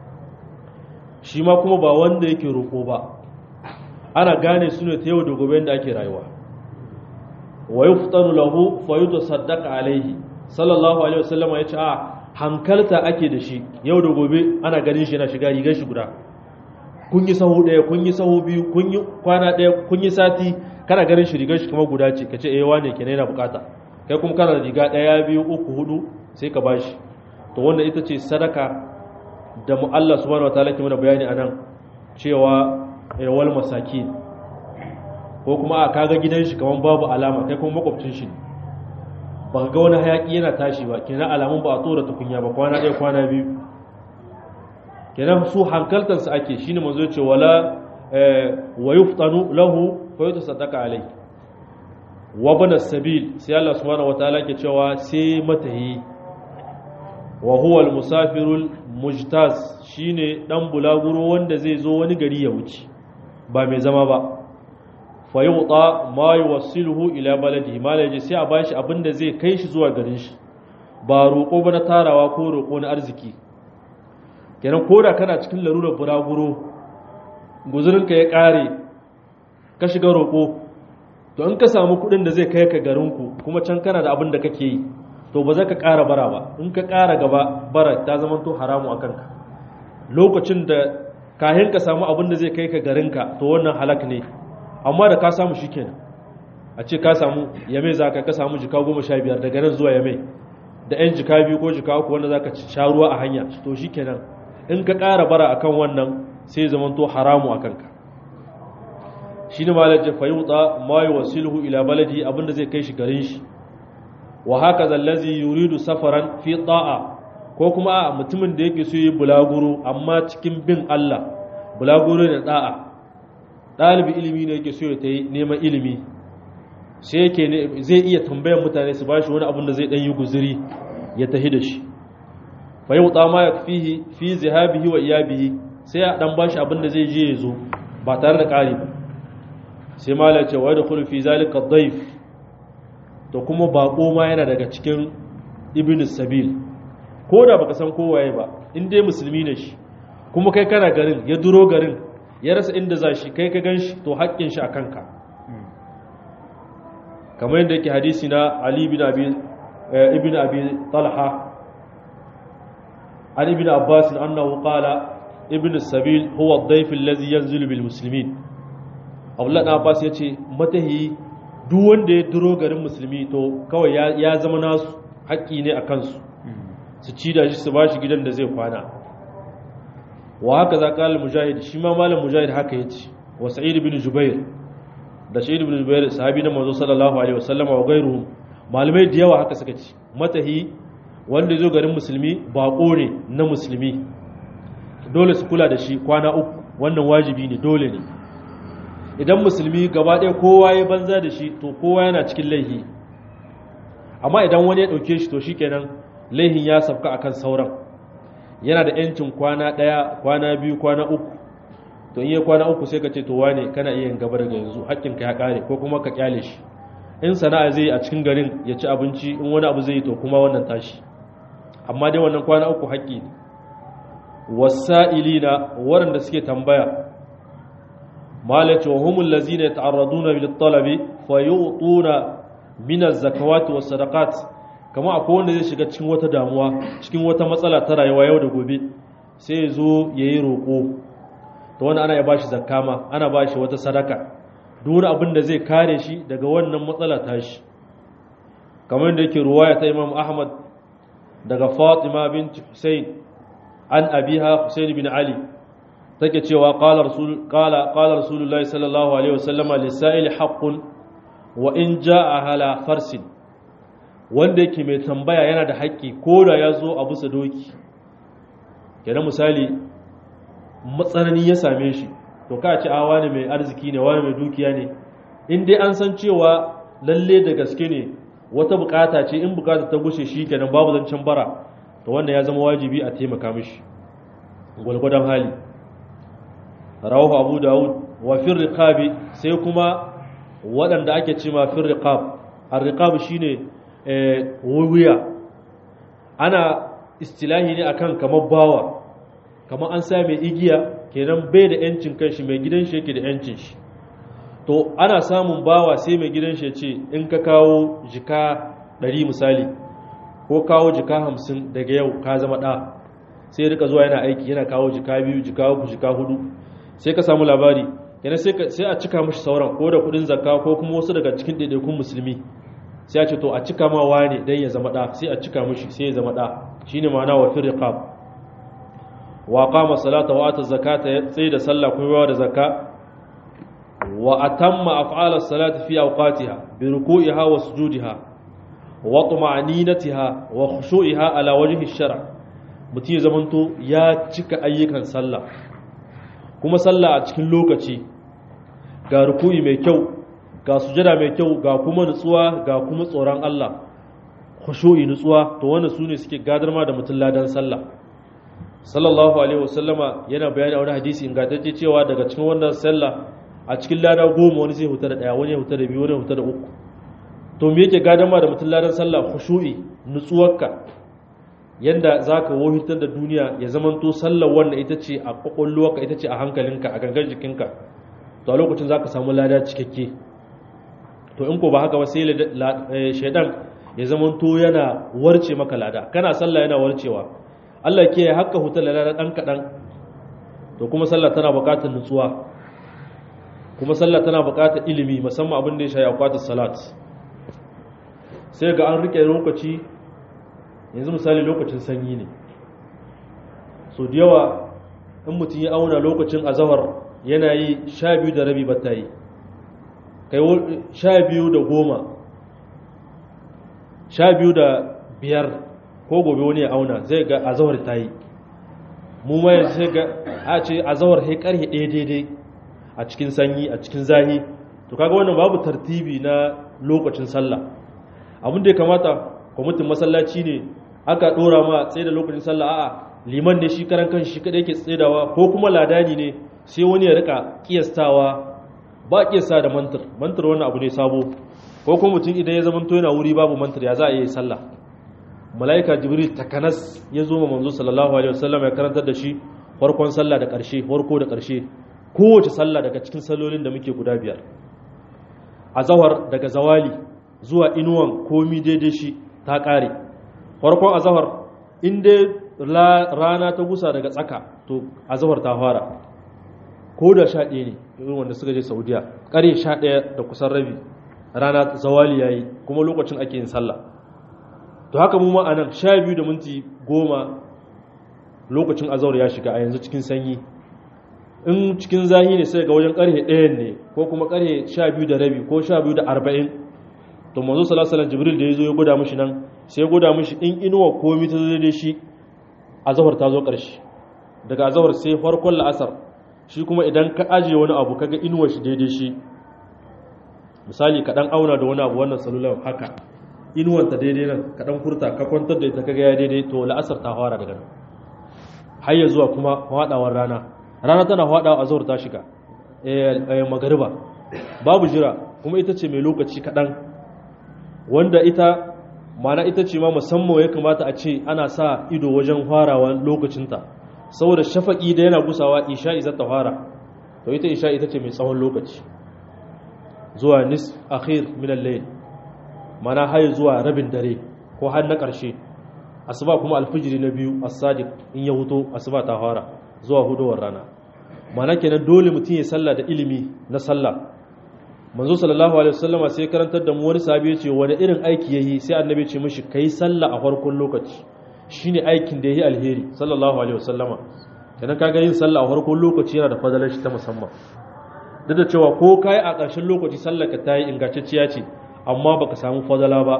shi ma kuma ba wanda yake roƙo ba ana gane su ne ta yau da gobe da ake rayuwa wa yuftanu lahu fa yutasaddaqa alaihi sallallahu alaihi wasallam ya ce a hankalta ake da shi yau da gobe ana ganin shi yana shiga rigar shi guda kun yi sahu daya kun yi sahu biyu kun yi kwana daya kun yi sati kana ganin shi rigar shi kuma guda ce kace eh wane kenan yana bukata kai kuma kana da riga daya biyu uku hudu sai ka bashi to wannan ita ce sadaka da mu Allah subhanahu wataala ke mana bayani anan cewa wal masakin ko kuma a kaga gidan shi kaman babu alama kai kuma makwabcin shi ba ga wani hayaki yana tashi ba kenan alamun ba a tsora tukunya ba kwana ɗaya kwana biyu kenan su hankaltar su ake shine manzo ya ce wala wa yuftanu lahu fa yutasaddaqa alayhi wa bana sabil sai Allah subhanahu wataala ke cewa sai matahi wa huwa al-musafirul mujtaz shine dan bulaguro wanda zai zo wani gari ya wuce ba mai zama ba fa yuta ma yuwassiluhu ila baladihi malaji sai a bashi abinda zai kai shi zuwa garin shi ba roƙo ba na tarawa ko roƙo na arziki kenan koda kana cikin larurar bulaguro guzurinka ya ƙare ka shiga roƙo to in ka samu kuɗin da zai kai ka garinku kuma can kana da abin da kake yi to ba za ka ƙara bara ba in ka ƙara gaba bara ta zama to haramu a kanka lokacin da kahin ka samu abin da zai kai ka garinka to wannan halak ne amma da ka samu shi kenan a ce ka samu yame za ka ka samu jika goma sha biyar daga nan zuwa yame da yan jika biyu ko jika uku wanda za ka sha ruwa a hanya to shi kenan in ka ƙara bara akan wannan sai zama to haramu a kanka shi ne malaje fayuta ma yi wasilhu ila baladi abinda zai kai shi garin shi wa haka zallazi yuridu safaran fi ta'a ko kuma a mutumin da yake so yi bulaguro amma cikin bin Allah bulaguro da da'a ɗalibi ilimi ne yake so ya ta yi neman ilimi sai yake zai iya tambayan mutane su bashi wani abin da zai ɗan yi guziri ya tahi da shi fa yau ma ya fihi fi zihabihi wa iyabihi sai a ɗan bashi abin da zai je ya zo ba tare da ƙari ba sai mala ce wa da fi zalika daif to kuma bako ma yana daga cikin ibn sabil ko da baka san kowaye ba in dai musulmi ne shi kuma kai kana garin ya duro garin ya rasa inda za shi kai ka gan shi to haƙƙin shi a kanka kamar yadda yake hadisi na Ali ibn Abi ibn Abi Talha an ibn Abbas annahu qala ibn sabil huwa ad-dayf allazi yanzilu bil muslimin Abdullah Abbas yace matahi duk wanda ya duro garin musulmi to kawai ya zama nasu haƙƙi ne a kansu su ci da shi su bashi gidan da zai kwana wa haka za ƙalar mujahid shi ma malam mujahid haka ya ce wa sa'id bin jubair da sa'id bin jubair sahabi na manzo sallallahu alaihi wasallam wa gairuhum malamai da yawa haka suka ci matahi wanda zo garin musulmi baƙo ne na musulmi dole su kula da shi kwana uku wannan wajibi ne dole ne idan musulmi gaba ɗaya kowa ya banza da shi to kowa yana cikin laihi amma idan wani ya ɗauke shi to shi kenan laihin ya safka akan sauran yana da ‘yancin kwana ɗaya kwana biyu kwana uku to in yi kwana uku sai ka ce to wane kana iya yin gaba daga yanzu haƙƙinka ya ƙare ko kuma ka ƙyale shi in sana'a zai a cikin garin ya ci abinci in wani abu zai yi to kuma wannan tashi amma dai wannan kwana uku haƙƙi ne wasa'ilina waɗanda suke tambaya malaci wa humul lazina yata'arraduna bil talabi fa yu'tuna min az-zakawati was sadaqat kama akwai wanda zai shiga cikin wata damuwa cikin wata matsala ta rayuwa yau da gobe sai ya zo yayi roko to wanda ana ya bashi zakka ma ana bashi wata sadaka duk abin da zai kare shi daga wannan matsala ta shi kamar yadda yake ruwaya ta Imam Ahmad daga Fatima bint Hussein an abiha Hussein bin Ali take cewa qala rasul qala qala rasulullahi sallallahu alaihi wasallam lisa'il haqqun wa in jaa hala farsin wanda yake mai tambaya yana da haƙƙi ko da ya zo a bisa doki kenan misali matsanani ya same shi to ka ce a wani mai arziki ne wani mai dukiya ne in dai an san cewa lalle da gaske ne wata bukata ce in bukata ta gushe shi kenan babu zancen bara to wannan ya zama wajibi a taimaka mishi gwalgwadon hali rawahu abu dawud wa fir riqabi sai kuma waɗanda ake cewa fir riqab ar-riqab shine wuya ana istilahi ne akan kamar bawa kamar an sa mai igiya kenan bai da yancin kanshi mai gidan shi yake da yancin shi to ana samun bawa sai mai gidan shi ce in ka kawo jika 100 misali ko kawo jika 50 daga yau ka zama da sai rika zuwa yana aiki yana kawo jika biyu jika uku jika hudu sai ka samu labari kenan sai a cika mashi sauran ko da kudin zakka ko kuma wasu daga cikin ɗaiɗaikun musulmi sai a ce to a cika ma wane dan ya zama da sai a cika mishi sai ya zama da shine ma'ana wa fil riqab wa qama salata wa ata zakata ya tsaye da sallah kuma yawa da zakka wa atamma af'ala salati fi awqatiha bi ruku'iha wa sujudiha wa tuma'ninatiha wa khushu'iha ala wajhi ash-shar' mutum ya zamanto ya cika ayyukan sallah kuma sallah a cikin lokaci ga ruku'i mai kyau ga sujada mai kyau ga kuma nutsuwa ga kuma tsoron Allah khushu'i nutsuwa to wannan sune suke gadar ma da mutum ladan sallah sallallahu alaihi wasallama yana bayani a wani hadisi ingantacce cewa daga cikin wannan sallah a cikin lada goma wani zai huta da daya wani ya huta da biyu wani ya huta da uku to me yake gadar ma da mutum ladan sallah khushu'i nutsuwarka yanda zaka wohitar da duniya ya zamanto sallar wannan ita ce a kwakwalwarka ita ce a hankalinka a gangan jikinka to a lokacin zaka samu lada cikakke to in ko ba haka ba sai shaidan ya zama to yana warce maka lada kana sallah yana warcewa Allah ke haka hutar lada dan kadan to kuma sallah tana buƙatar nutsuwa kuma sallah tana buƙatar ilimi musamman abin da ya shafi akwatin salat sai ga an rike lokaci yanzu misali lokacin sanyi ne so da yawa in mutum ya auna lokacin azahar yana yi sha biyu da rabi ba ta yi kai sha biyu da goma sha biyu da biyar ko gobe wani ya auna zai ga azawar ta yi mu ma yanzu sai ga a ce azawar sai karhe ɗaya daidai a cikin sanyi a cikin zahi to kaga wannan babu tartibi na lokacin sallah abin da ya kamata kwamitin masallaci ne aka ɗora ma tsaye da lokacin sallah a'a liman ne shi karan kan shi kadai yake tsedawa ko kuma ladani ne sai wani ya rika kiyastawa ba kiyasta da mantar mantar wannan abu ne sabo ko kuma mutum idan ya zama to yana wuri babu mantar ya za a yi sallah malaika jibril takanas ya zo ma manzo sallallahu alaihi wasallam ya karantar da shi farkon sallah da karshe farko da karshe kowace sallah daga cikin sallolin da muke guda biyar azhar daga zawali zuwa inuwan komi daidai shi ta ƙare farkon azahar in dai rana ta gusa daga tsaka to azahar ta fara ko da sha ɗaya ne irin wanda suka je saudiya ƙare sha ɗaya da kusan rabi rana zawali ya yi kuma lokacin ake yin sallah to haka mu ma a nan sha biyu da minti goma lokacin azahar ya shiga a yanzu cikin sanyi in cikin zahi ne sai ga wajen ƙarfe ɗayan ne ko kuma ƙarfe sha biyu da rabi ko sha biyu da arba'in to manzo sallallahu jibril da ya zo ya gwada mishi nan sai ya gwada mishi in inuwa komi ta zo da shi azahar ta zo ƙarshe daga azahar sai farkon la'asar shi kuma idan ka ajiye wani abu kaga inuwar shi daidai shi misali ka dan auna da wani abu wannan salular haka inuwar ta daidai nan ka dan furta ka kwantar da ita kaga ya daidai to la'asar ta fara daga nan har ya zuwa kuma fadawar rana rana tana fadawa azahar ta shiga eh magariba babu jira kuma ita ce mai lokaci kaɗan wanda ita mana ita ce ma musamman ya kamata a ce ana sa ido wajen farawa lokacinta saboda shafaƙi da yana gusawa isha'i za ta fara to ita isha'i ita ce mai tsawon lokaci zuwa nis akhir min al-layl mana har zuwa rabin dare ko har na ƙarshe asuba kuma alfijiri na biyu as-sadiq in ya huto asuba ta fara zuwa hudowar rana mana kenan dole mutum ya sallah da ilimi na sallah manzo sallallahu alaihi wasallama sai karantar da mu wani sahabi ya ce wani irin aiki yayi sai annabi ya ce mishi kai sallah a farkon lokaci shine aikin da yayi alheri sallallahu alaihi wasallama kenan kaga yin sallah a farkon lokaci yana da fadalar shi ta musamman duk da cewa ko kai a ƙarshen lokaci sallar ka tayi ingantacciya ce amma baka samu fadala ba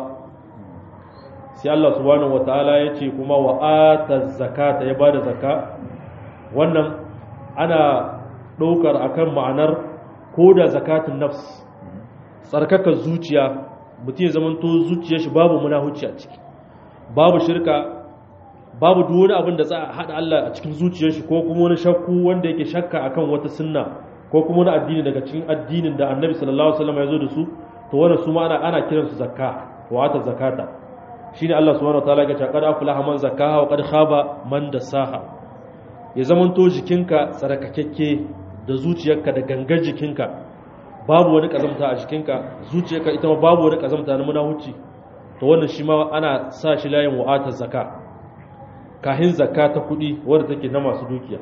sai Allah subhanahu wataala ya ce kuma wa ata zakata ya bada zakka wannan ana ɗaukar akan ma'anar ko da zakatun nafs tsarkaka zuciya mutum ya zamanto zuciyar shi babu munahuci a ciki babu shirka babu duk wani abin da za a haɗa Allah a cikin zuciyar shi ko kuma wani shakku wanda yake shakka akan wata sunna ko kuma wani addini daga cikin addinin da annabi sallallahu alaihi wasallam ya zo da su to wannan su ma ana ana kiran su zakka wa ata zakata shine Allah subhanahu wataala ya ce qad aflaha man zakkaha wa qad khaba man dasaha ya zamanto jikinka tsarkakakke da zuciyarka da gangar jikinka babu wani kazamta a jikinka zuciyarka ita ma babu wani kazamta na munahuci to wannan shi ma ana sa shi layin wa'atar zaka kahin zakka ta kudi wadda take na masu dukiya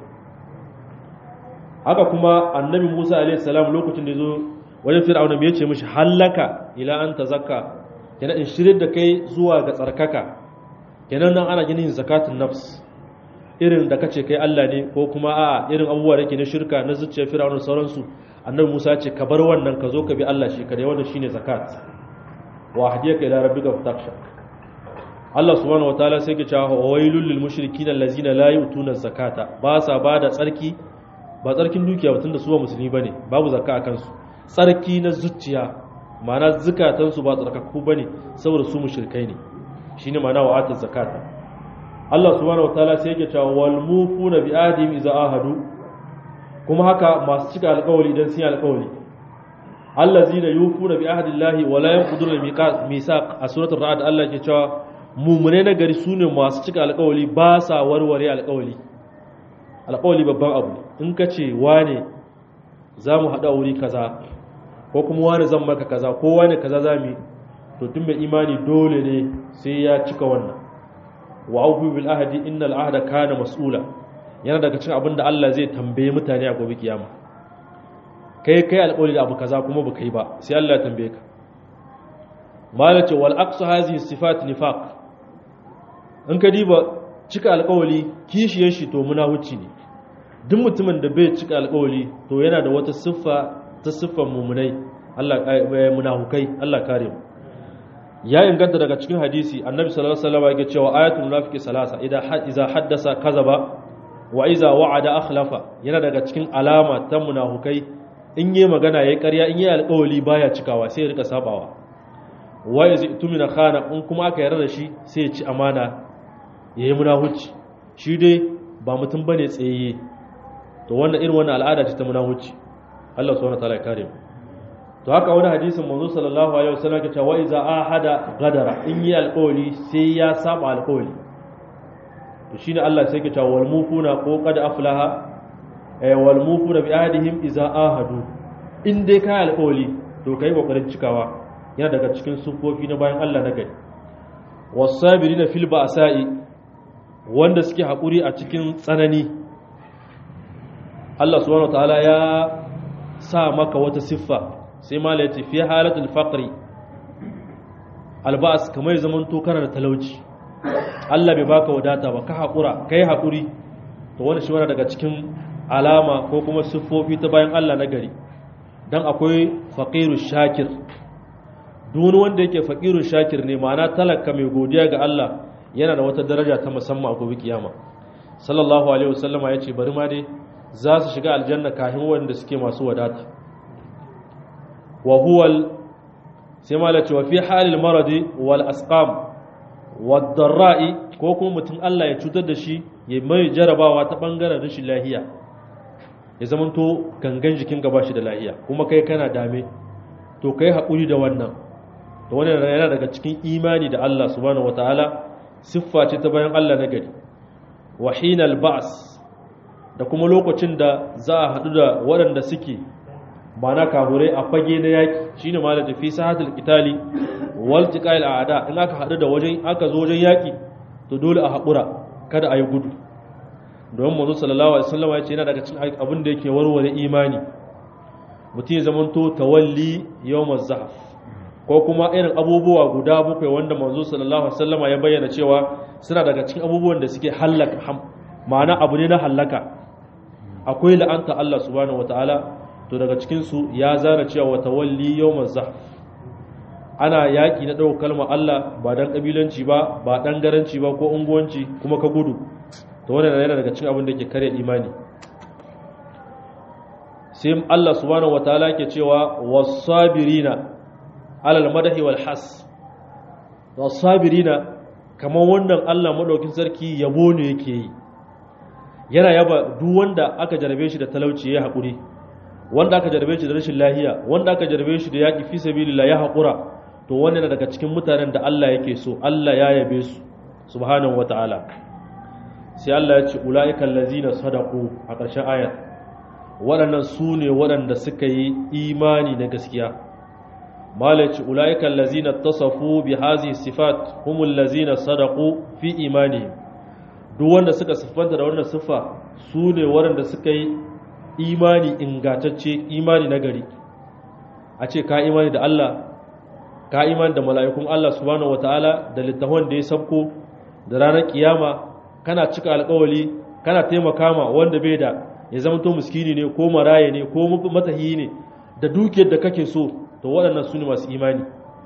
haka kuma annabi Musa alaihi salam lokacin da yazo wajen fir'auna me yace mishi hallaka ila an tazakka kenan in shirin da kai zuwa ga tsarkaka kenan nan ana ginin zakatun nafs irin da kace kai Allah ne ko kuma a irin abubuwa da ke na shirka na zuciyar fir'auna sauransu annabi Musa ce ka bar wannan ka zo ka bi Allah shi kadai wannan shine zakat wa hadiyaka ila rabbika fatakhsha Allah subhanahu wataala sai ke cewa wailul lil mushrikin allazina la yu'tuna zakata ba sa bada tsarki ba tsarkin dukiya tunda su ba musulmi bane babu zakka akan su tsarki na zuciya ma'ana zakatan su ba tsarkakku bane saboda su mushrikai ne shine ma'ana wa'atul zakata Allah subhanahu wataala sai yake cewa wal mufuna bi ahdihim idza ahadu kuma haka masu cika alƙawari idan sun yi alƙawari allazina yufuna bi ahdillahi wa la yanquduna al-misaq a suratul ra'd Allah ke cewa mumune na gari sune masu cika alƙawari ba sa warware alƙawari alƙawari babban abu in ka ce wane za mu haɗa wuri kaza ko kuma wane zan maka kaza ko wane kaza za mu to tun mai imani dole ne sai ya cika wannan wa aufu bil ahdi innal ahda kana mas'ula yana daga cikin abin da Allah zai tambaye mutane a gobe kiyama kai kai alƙawari da abu kaza kuma baka yi ba sai Allah ya tambaye ka malace wal aqsu hazihi sifat nifaq in ka diba cika alƙawari kishiyar shi to munafici ne duk mutumin da bai cika alƙawari to yana da wata siffa ta siffan mumunai Allah munafukai Allah kare mu ya inganta daga cikin hadisi annabi sallallahu alaihi wasallam yake cewa ayatul munafiqi salasa idan iza haddasa kazaba wa iza wa'ada akhlafa yana daga cikin alama ta munafukai in yi magana yayi ƙarya in yi alƙawali baya cikawa sai ya rika sabawa wa iza tumina khana in kuma aka yarda da shi sai ya ci amana yayi munahuci shi dai ba mutum bane tsaye to wannan irin wannan al'ada ce ta munahuci Allah subhanahu wa ta'ala ya kare mu to haka wani hadisin manzo sallallahu alaihi wasallam ke cewa iza ahada gadara in yi alƙawari sai ya saba alƙawari to shine Allah sai ke cewa wal mufuna ko qad aflaha eh wal mufuna bi ahdihim iza ahadu in dai kai alƙawari to kai kokarin cikawa yana daga cikin sufofi na bayan Allah na gari wasabirina fil ba'sa'i wanda suke haƙuri a cikin tsanani Allah subhanahu wataala ya sa maka wata siffa sai mala yace fi halatul faqri alba'as kamar zaman to kana da talauci Allah bai baka wadata ba ka haƙura kai haƙuri to wani shi wani daga cikin alama ko kuma siffofi ta bayan Allah na gari dan akwai faqiru shakir duk wanda yake faqiru shakir ne ma'ana talaka mai godiya ga Allah yana da wata daraja ta musamman a gobe kiyama sallallahu alaihi wasallama yace bari ma dai za su shiga aljanna kafin wanda suke masu wadata wa huwa sai ma la cewa fi halil maradi wal asqam wad darra'i ko kuma mutum Allah ya cutar da shi ya mai jarabawa ta bangaren rashin lahiya ya zamanto gangan jikin gaba shi da lahiya kuma kai kana dame to kai haƙuri da wannan to wannan yana daga cikin imani da Allah subhanahu wataala siffa ce ta bayan Allah na gari wa hinal ba's da kuma lokacin da za a haɗu da waɗanda suke mana kahurai a fage na yaƙi shine ma da tafi sahatul qitali wal tiqal a'da in aka haɗu da wajen aka zo wajen yaƙi to dole a haƙura kada a yi gudu domin manzo sallallahu alaihi wasallam ya ce yana daga cikin abin da yake warware imani mutum ya zamanto tawalli yawmaz zahf ko kuma irin abubuwa guda bakwai wanda manzo sallallahu alaihi wasallam ya bayyana cewa suna daga cikin abubuwan da suke hallaka ma'ana abu ne na hallaka akwai la'anta Allah subhanahu wataala to daga cikin su ya zana cewa tawalli yawmaz zahf ana yaki na dauka kalmar Allah ba dan kabilanci ba ba dan garanci ba ko unguwanci kuma ka gudu to wannan yana daga cikin abin da ke kare imani sai Allah subhanahu wataala yake cewa was-sabirina alal madahi wal has was-sabirina kamar wannan Allah madaukin sarki yabo ne yake yi yana yaba duk wanda aka jarabe shi da talauci ya haƙuri wanda aka jarabe shi da rashin lahiya wanda aka jarabe shi da yaƙi fi sabilillah ya haƙura to wannan daga cikin mutanen da Allah yake so Allah ya yabe su subhanahu wataala sai Allah ya ce ulaika allazina sadaqu a ƙarshen ayat waɗannan su ne waɗanda suka yi imani na gaskiya malaci ulaika allazina tasafu bi hazihi sifat humul lazina sadaqu fi imanihim duk wanda suka siffanta da wannan siffa su ne waɗanda suka yi imani ingantacce imani na gari a ce ka imani da Allah ka imani da mala'ikun Allah subhanahu wataala da littafin da ya sabko da ranar kiyama kana cika alƙawali kana taimaka ma wanda bai da ya zama to miskini ne ko maraye ne ko matahi ne da dukiyar da kake so to waɗannan su ne masu imani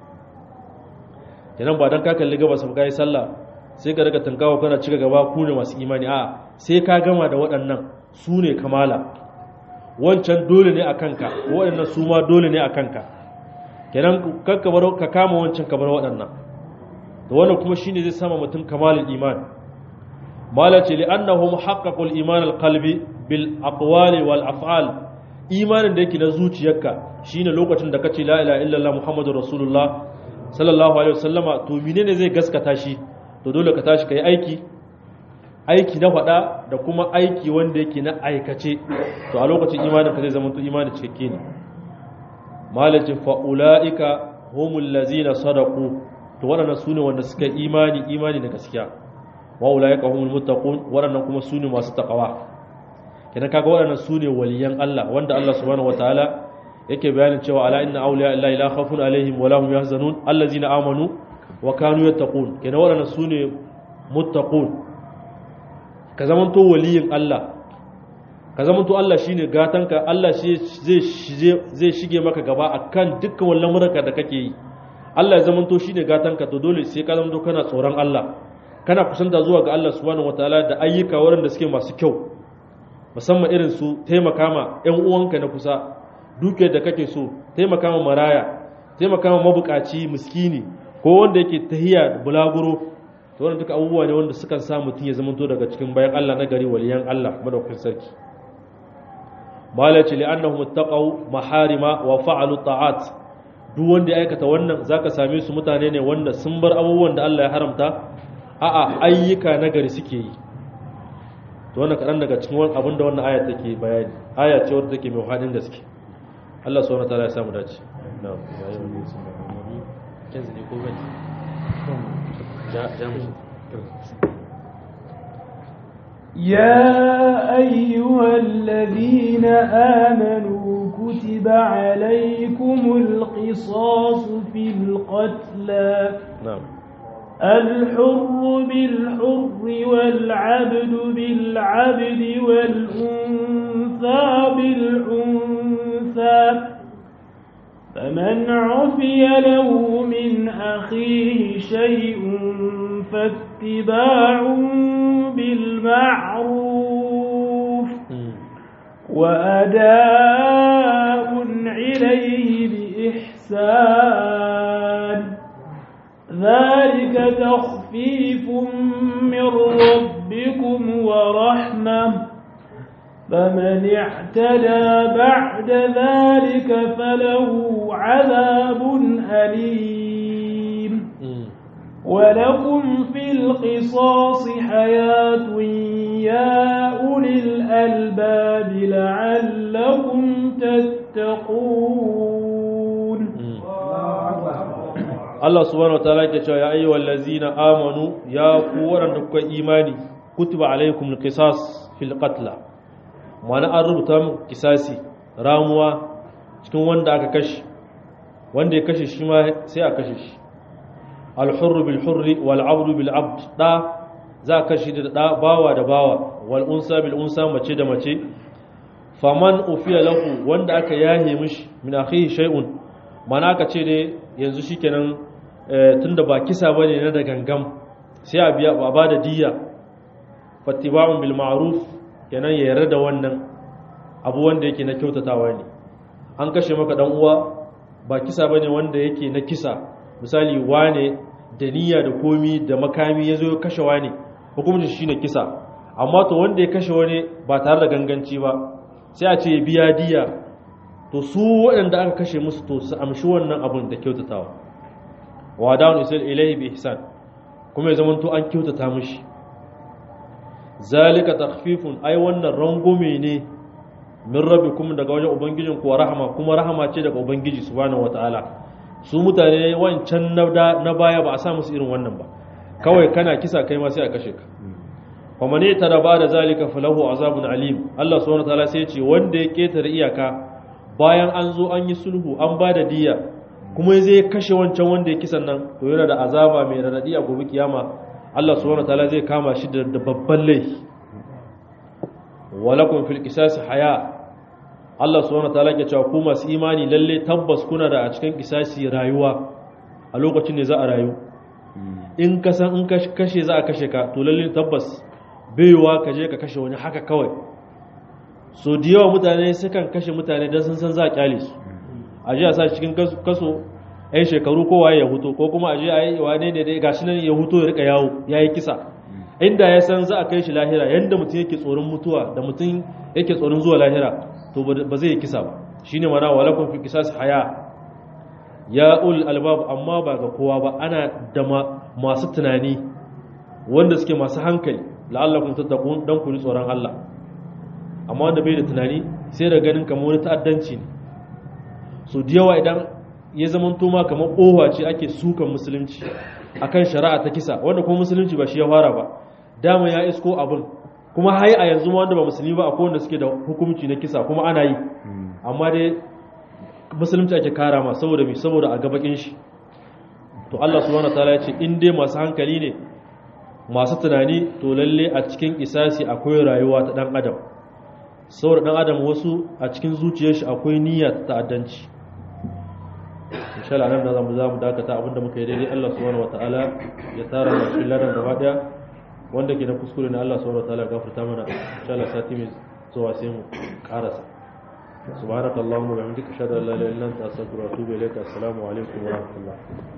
kenan ba don ka kalli gaba sa kai sallah sai ka daga tankawa kana cika gaba ku ne masu imani a sai ka gama da waɗannan su ne kamala wancan dole ne a kanka waɗannan su ma dole ne a kanka kenan kakka bar ka kama wancan ka bar waɗannan to wannan kuma shine zai sama mutum kamalul iman mala ce li annahu muhaqqaqul iman alqalbi bil aqwali wal af'al imanin da yake na zuciyarka shine lokacin da kace la ilaha illallah muhammadur rasulullah sallallahu alaihi wasallama to menene zai gaskata shi to dole ka tashi kai aiki aiki na faɗa da kuma aiki wanda yake na aikace to a lokacin imanin ka zai zama to imanin cikakke ne malacin fa'ula'ika humul lazina sadaku to waɗannan su ne wanda suka imani imani da gaskiya wa'ula'ika humul muttaqun waɗannan kuma su ne masu taƙawa kenan kaga waɗannan su ne waliyan Allah wanda Allah subhanahu wataala yake bayanin cewa ala inna awliya illahi la khawfun alaihim wa lahum yahzanun allazina amanu wa kanu yattaqun kenan waɗannan su ne muttaqun ka zamanto waliyin Allah ka zamanto Allah shine gatanka Allah shi zai shige maka gaba akan dukkan wallan muraka da kake yi Allah ya zamanto shine gatanka to dole sai ka zamanto kana tsoron Allah kana kusanta zuwa ga Allah subhanahu wataala da ayyuka waɗanda suke masu kyau musamman irin su taimaka ma ƴan uwanka na kusa dukiyar da kake so taimaka ma maraya taimaka ma mabukaci miskini ko wanda yake tahiya bulaguro to wannan duka abubuwa ne wanda sukan sa mutum ya zamanto daga cikin bayan Allah na gari waliyan Allah madaukakin sarki malaci li'annahum ittaqaw maharima wa fa'alu ta'at duk wanda ya aikata wannan zaka same su mutane ne wanda sun bar abubuwan da Allah ya haramta a'a ayyuka na gari suke yi to wannan kadan daga cikin wannan abinda wannan aya take bayani aya ce wadda take mai hadin gaske Allah subhanahu wa ta'ala ya samu dace na'am yanzu ne ko bane ja ja mu يا أيها الذين آمنوا كتب عليكم القصاص في القتلى na'am الحر بالحر والعبد بالعبد والأنثى بالأنثى فمن عفي له من أخيه شيء فاتباع بالمعروف وأداء إليه بإحسان ذلك تخفيف من ربكم ورحمة فمن اعتدى بعد ذلك فله عذاب أليم ولكم في القصاص حياة يا أولي الألباب لعلكم تتقون Allah subhanahu wataala yake cewa ya ayyuhal ladzina amanu ya ku waɗanda kuka imani kutiba alaikum alqisas fil qatl mana an rubuta muku kisasi ramuwa cikin wanda aka kashe wanda ya kashe shi ma sai a kashe shi al-hurru bil hurri wal 'abdu bil 'abd da za ka kashe da da bawa da bawa wal unsa bil unsa mace da mace faman ufiya lahu wanda aka yahe mishi min akhihi shay'un mana aka ce dai yanzu shikenan tunda ba kisa bane na da gangam sai a biya ba da diyya fattiba'un bil ma'ruf kenan ya yarda da wannan abu wanda yake na kyautatawa ne an kashe maka dan uwa ba kisa bane wanda yake na kisa misali wane da niyya da komi da makami yazo ya kashe wane hukuncin shine kisa amma to wanda ya kashe wani ba tare da ganganci ba sai a ce ya biya diya to su waɗanda aka kashe musu to su amshi wannan abun da kyautatawa wa da'un isal ilayhi bi ihsan kuma ya zamanto an kyautata mishi zalika takhfifun ai wannan rangume ne min rabbikum daga wajen ubangijin ku rahama kuma rahama ce daga ubangiji subhanahu wataala su mutane wancan na baya ba a sa musu irin wannan ba kawai kana kisa kai ma sai a kashe ka fa man da ba da zalika falahu azabun alim Allah subhanahu wataala sai ya ce wanda ya ketare iyaka bayan an zo an yi sulhu an ba da diya kuma zai kashe wancan wanda ya kisan nan to yana da azaba mai radadi a gobe kiyama Allah subhanahu wataala zai kama shi da babban laifi walakum fil qisas haya Allah subhanahu wataala ke cewa ku masu imani lalle tabbas kuna da a cikin kisasi rayuwa a lokacin ne za a rayu in ka san in kashe za a kashe ka to lalle tabbas baiwa ka je ka kashe wani haka kawai so da yawa mutane sukan kashe mutane don sun san za a kyale su a je a sa cikin kaso yan shekaru kowa ya huto ko kuma a je a yi wane ne dai gashi nan ya huto ya rika yawo ya yi kisa inda ya san za a kai shi lahira yadda mutum yake tsoron mutuwa da mutum yake tsoron zuwa lahira to ba zai yi kisa ba shine mana walakun fi kisas haya ya ul albab amma ba ga kowa ba ana da masu tunani wanda suke masu hankali la'allakum tattaqun dan ku ji tsoron Allah amma wanda bai da tunani sai da ganin kamar wani ta'addanci ne so da yawa idan ya zama toma kamar kowa ce ake sukan musulunci akan shari'a ta kisa wanda kuma musulunci ba shi ya fara ba dama ya isko abin kuma hai a yanzu ma wanda ba musulmi ba akwai wanda suke da hukunci na kisa kuma ana yi amma dai musulunci ake kara ma saboda mai saboda a gabakin shi to Allah subhanahu wataala ya ce in dai masu hankali ne masu tunani to lalle a cikin isasi akwai rayuwa ta dan adam saboda dan adam wasu a cikin zuciyar shi akwai niyya ta ta'addanci insha Allah nan da zamu zamu dakata abinda muka yi daidai Allah subhanahu wataala ya tara mu cikin ladan gaba daya wanda ke da kuskure ne Allah subhanahu wataala ya gafarta mana insha Allah sati mai zuwa sai mu karasa subhanakallahumma wa bihamdika ashhadu an la ilaha illa anta astaghfiruka wa atubu ilaika assalamu alaikum wa rahmatullah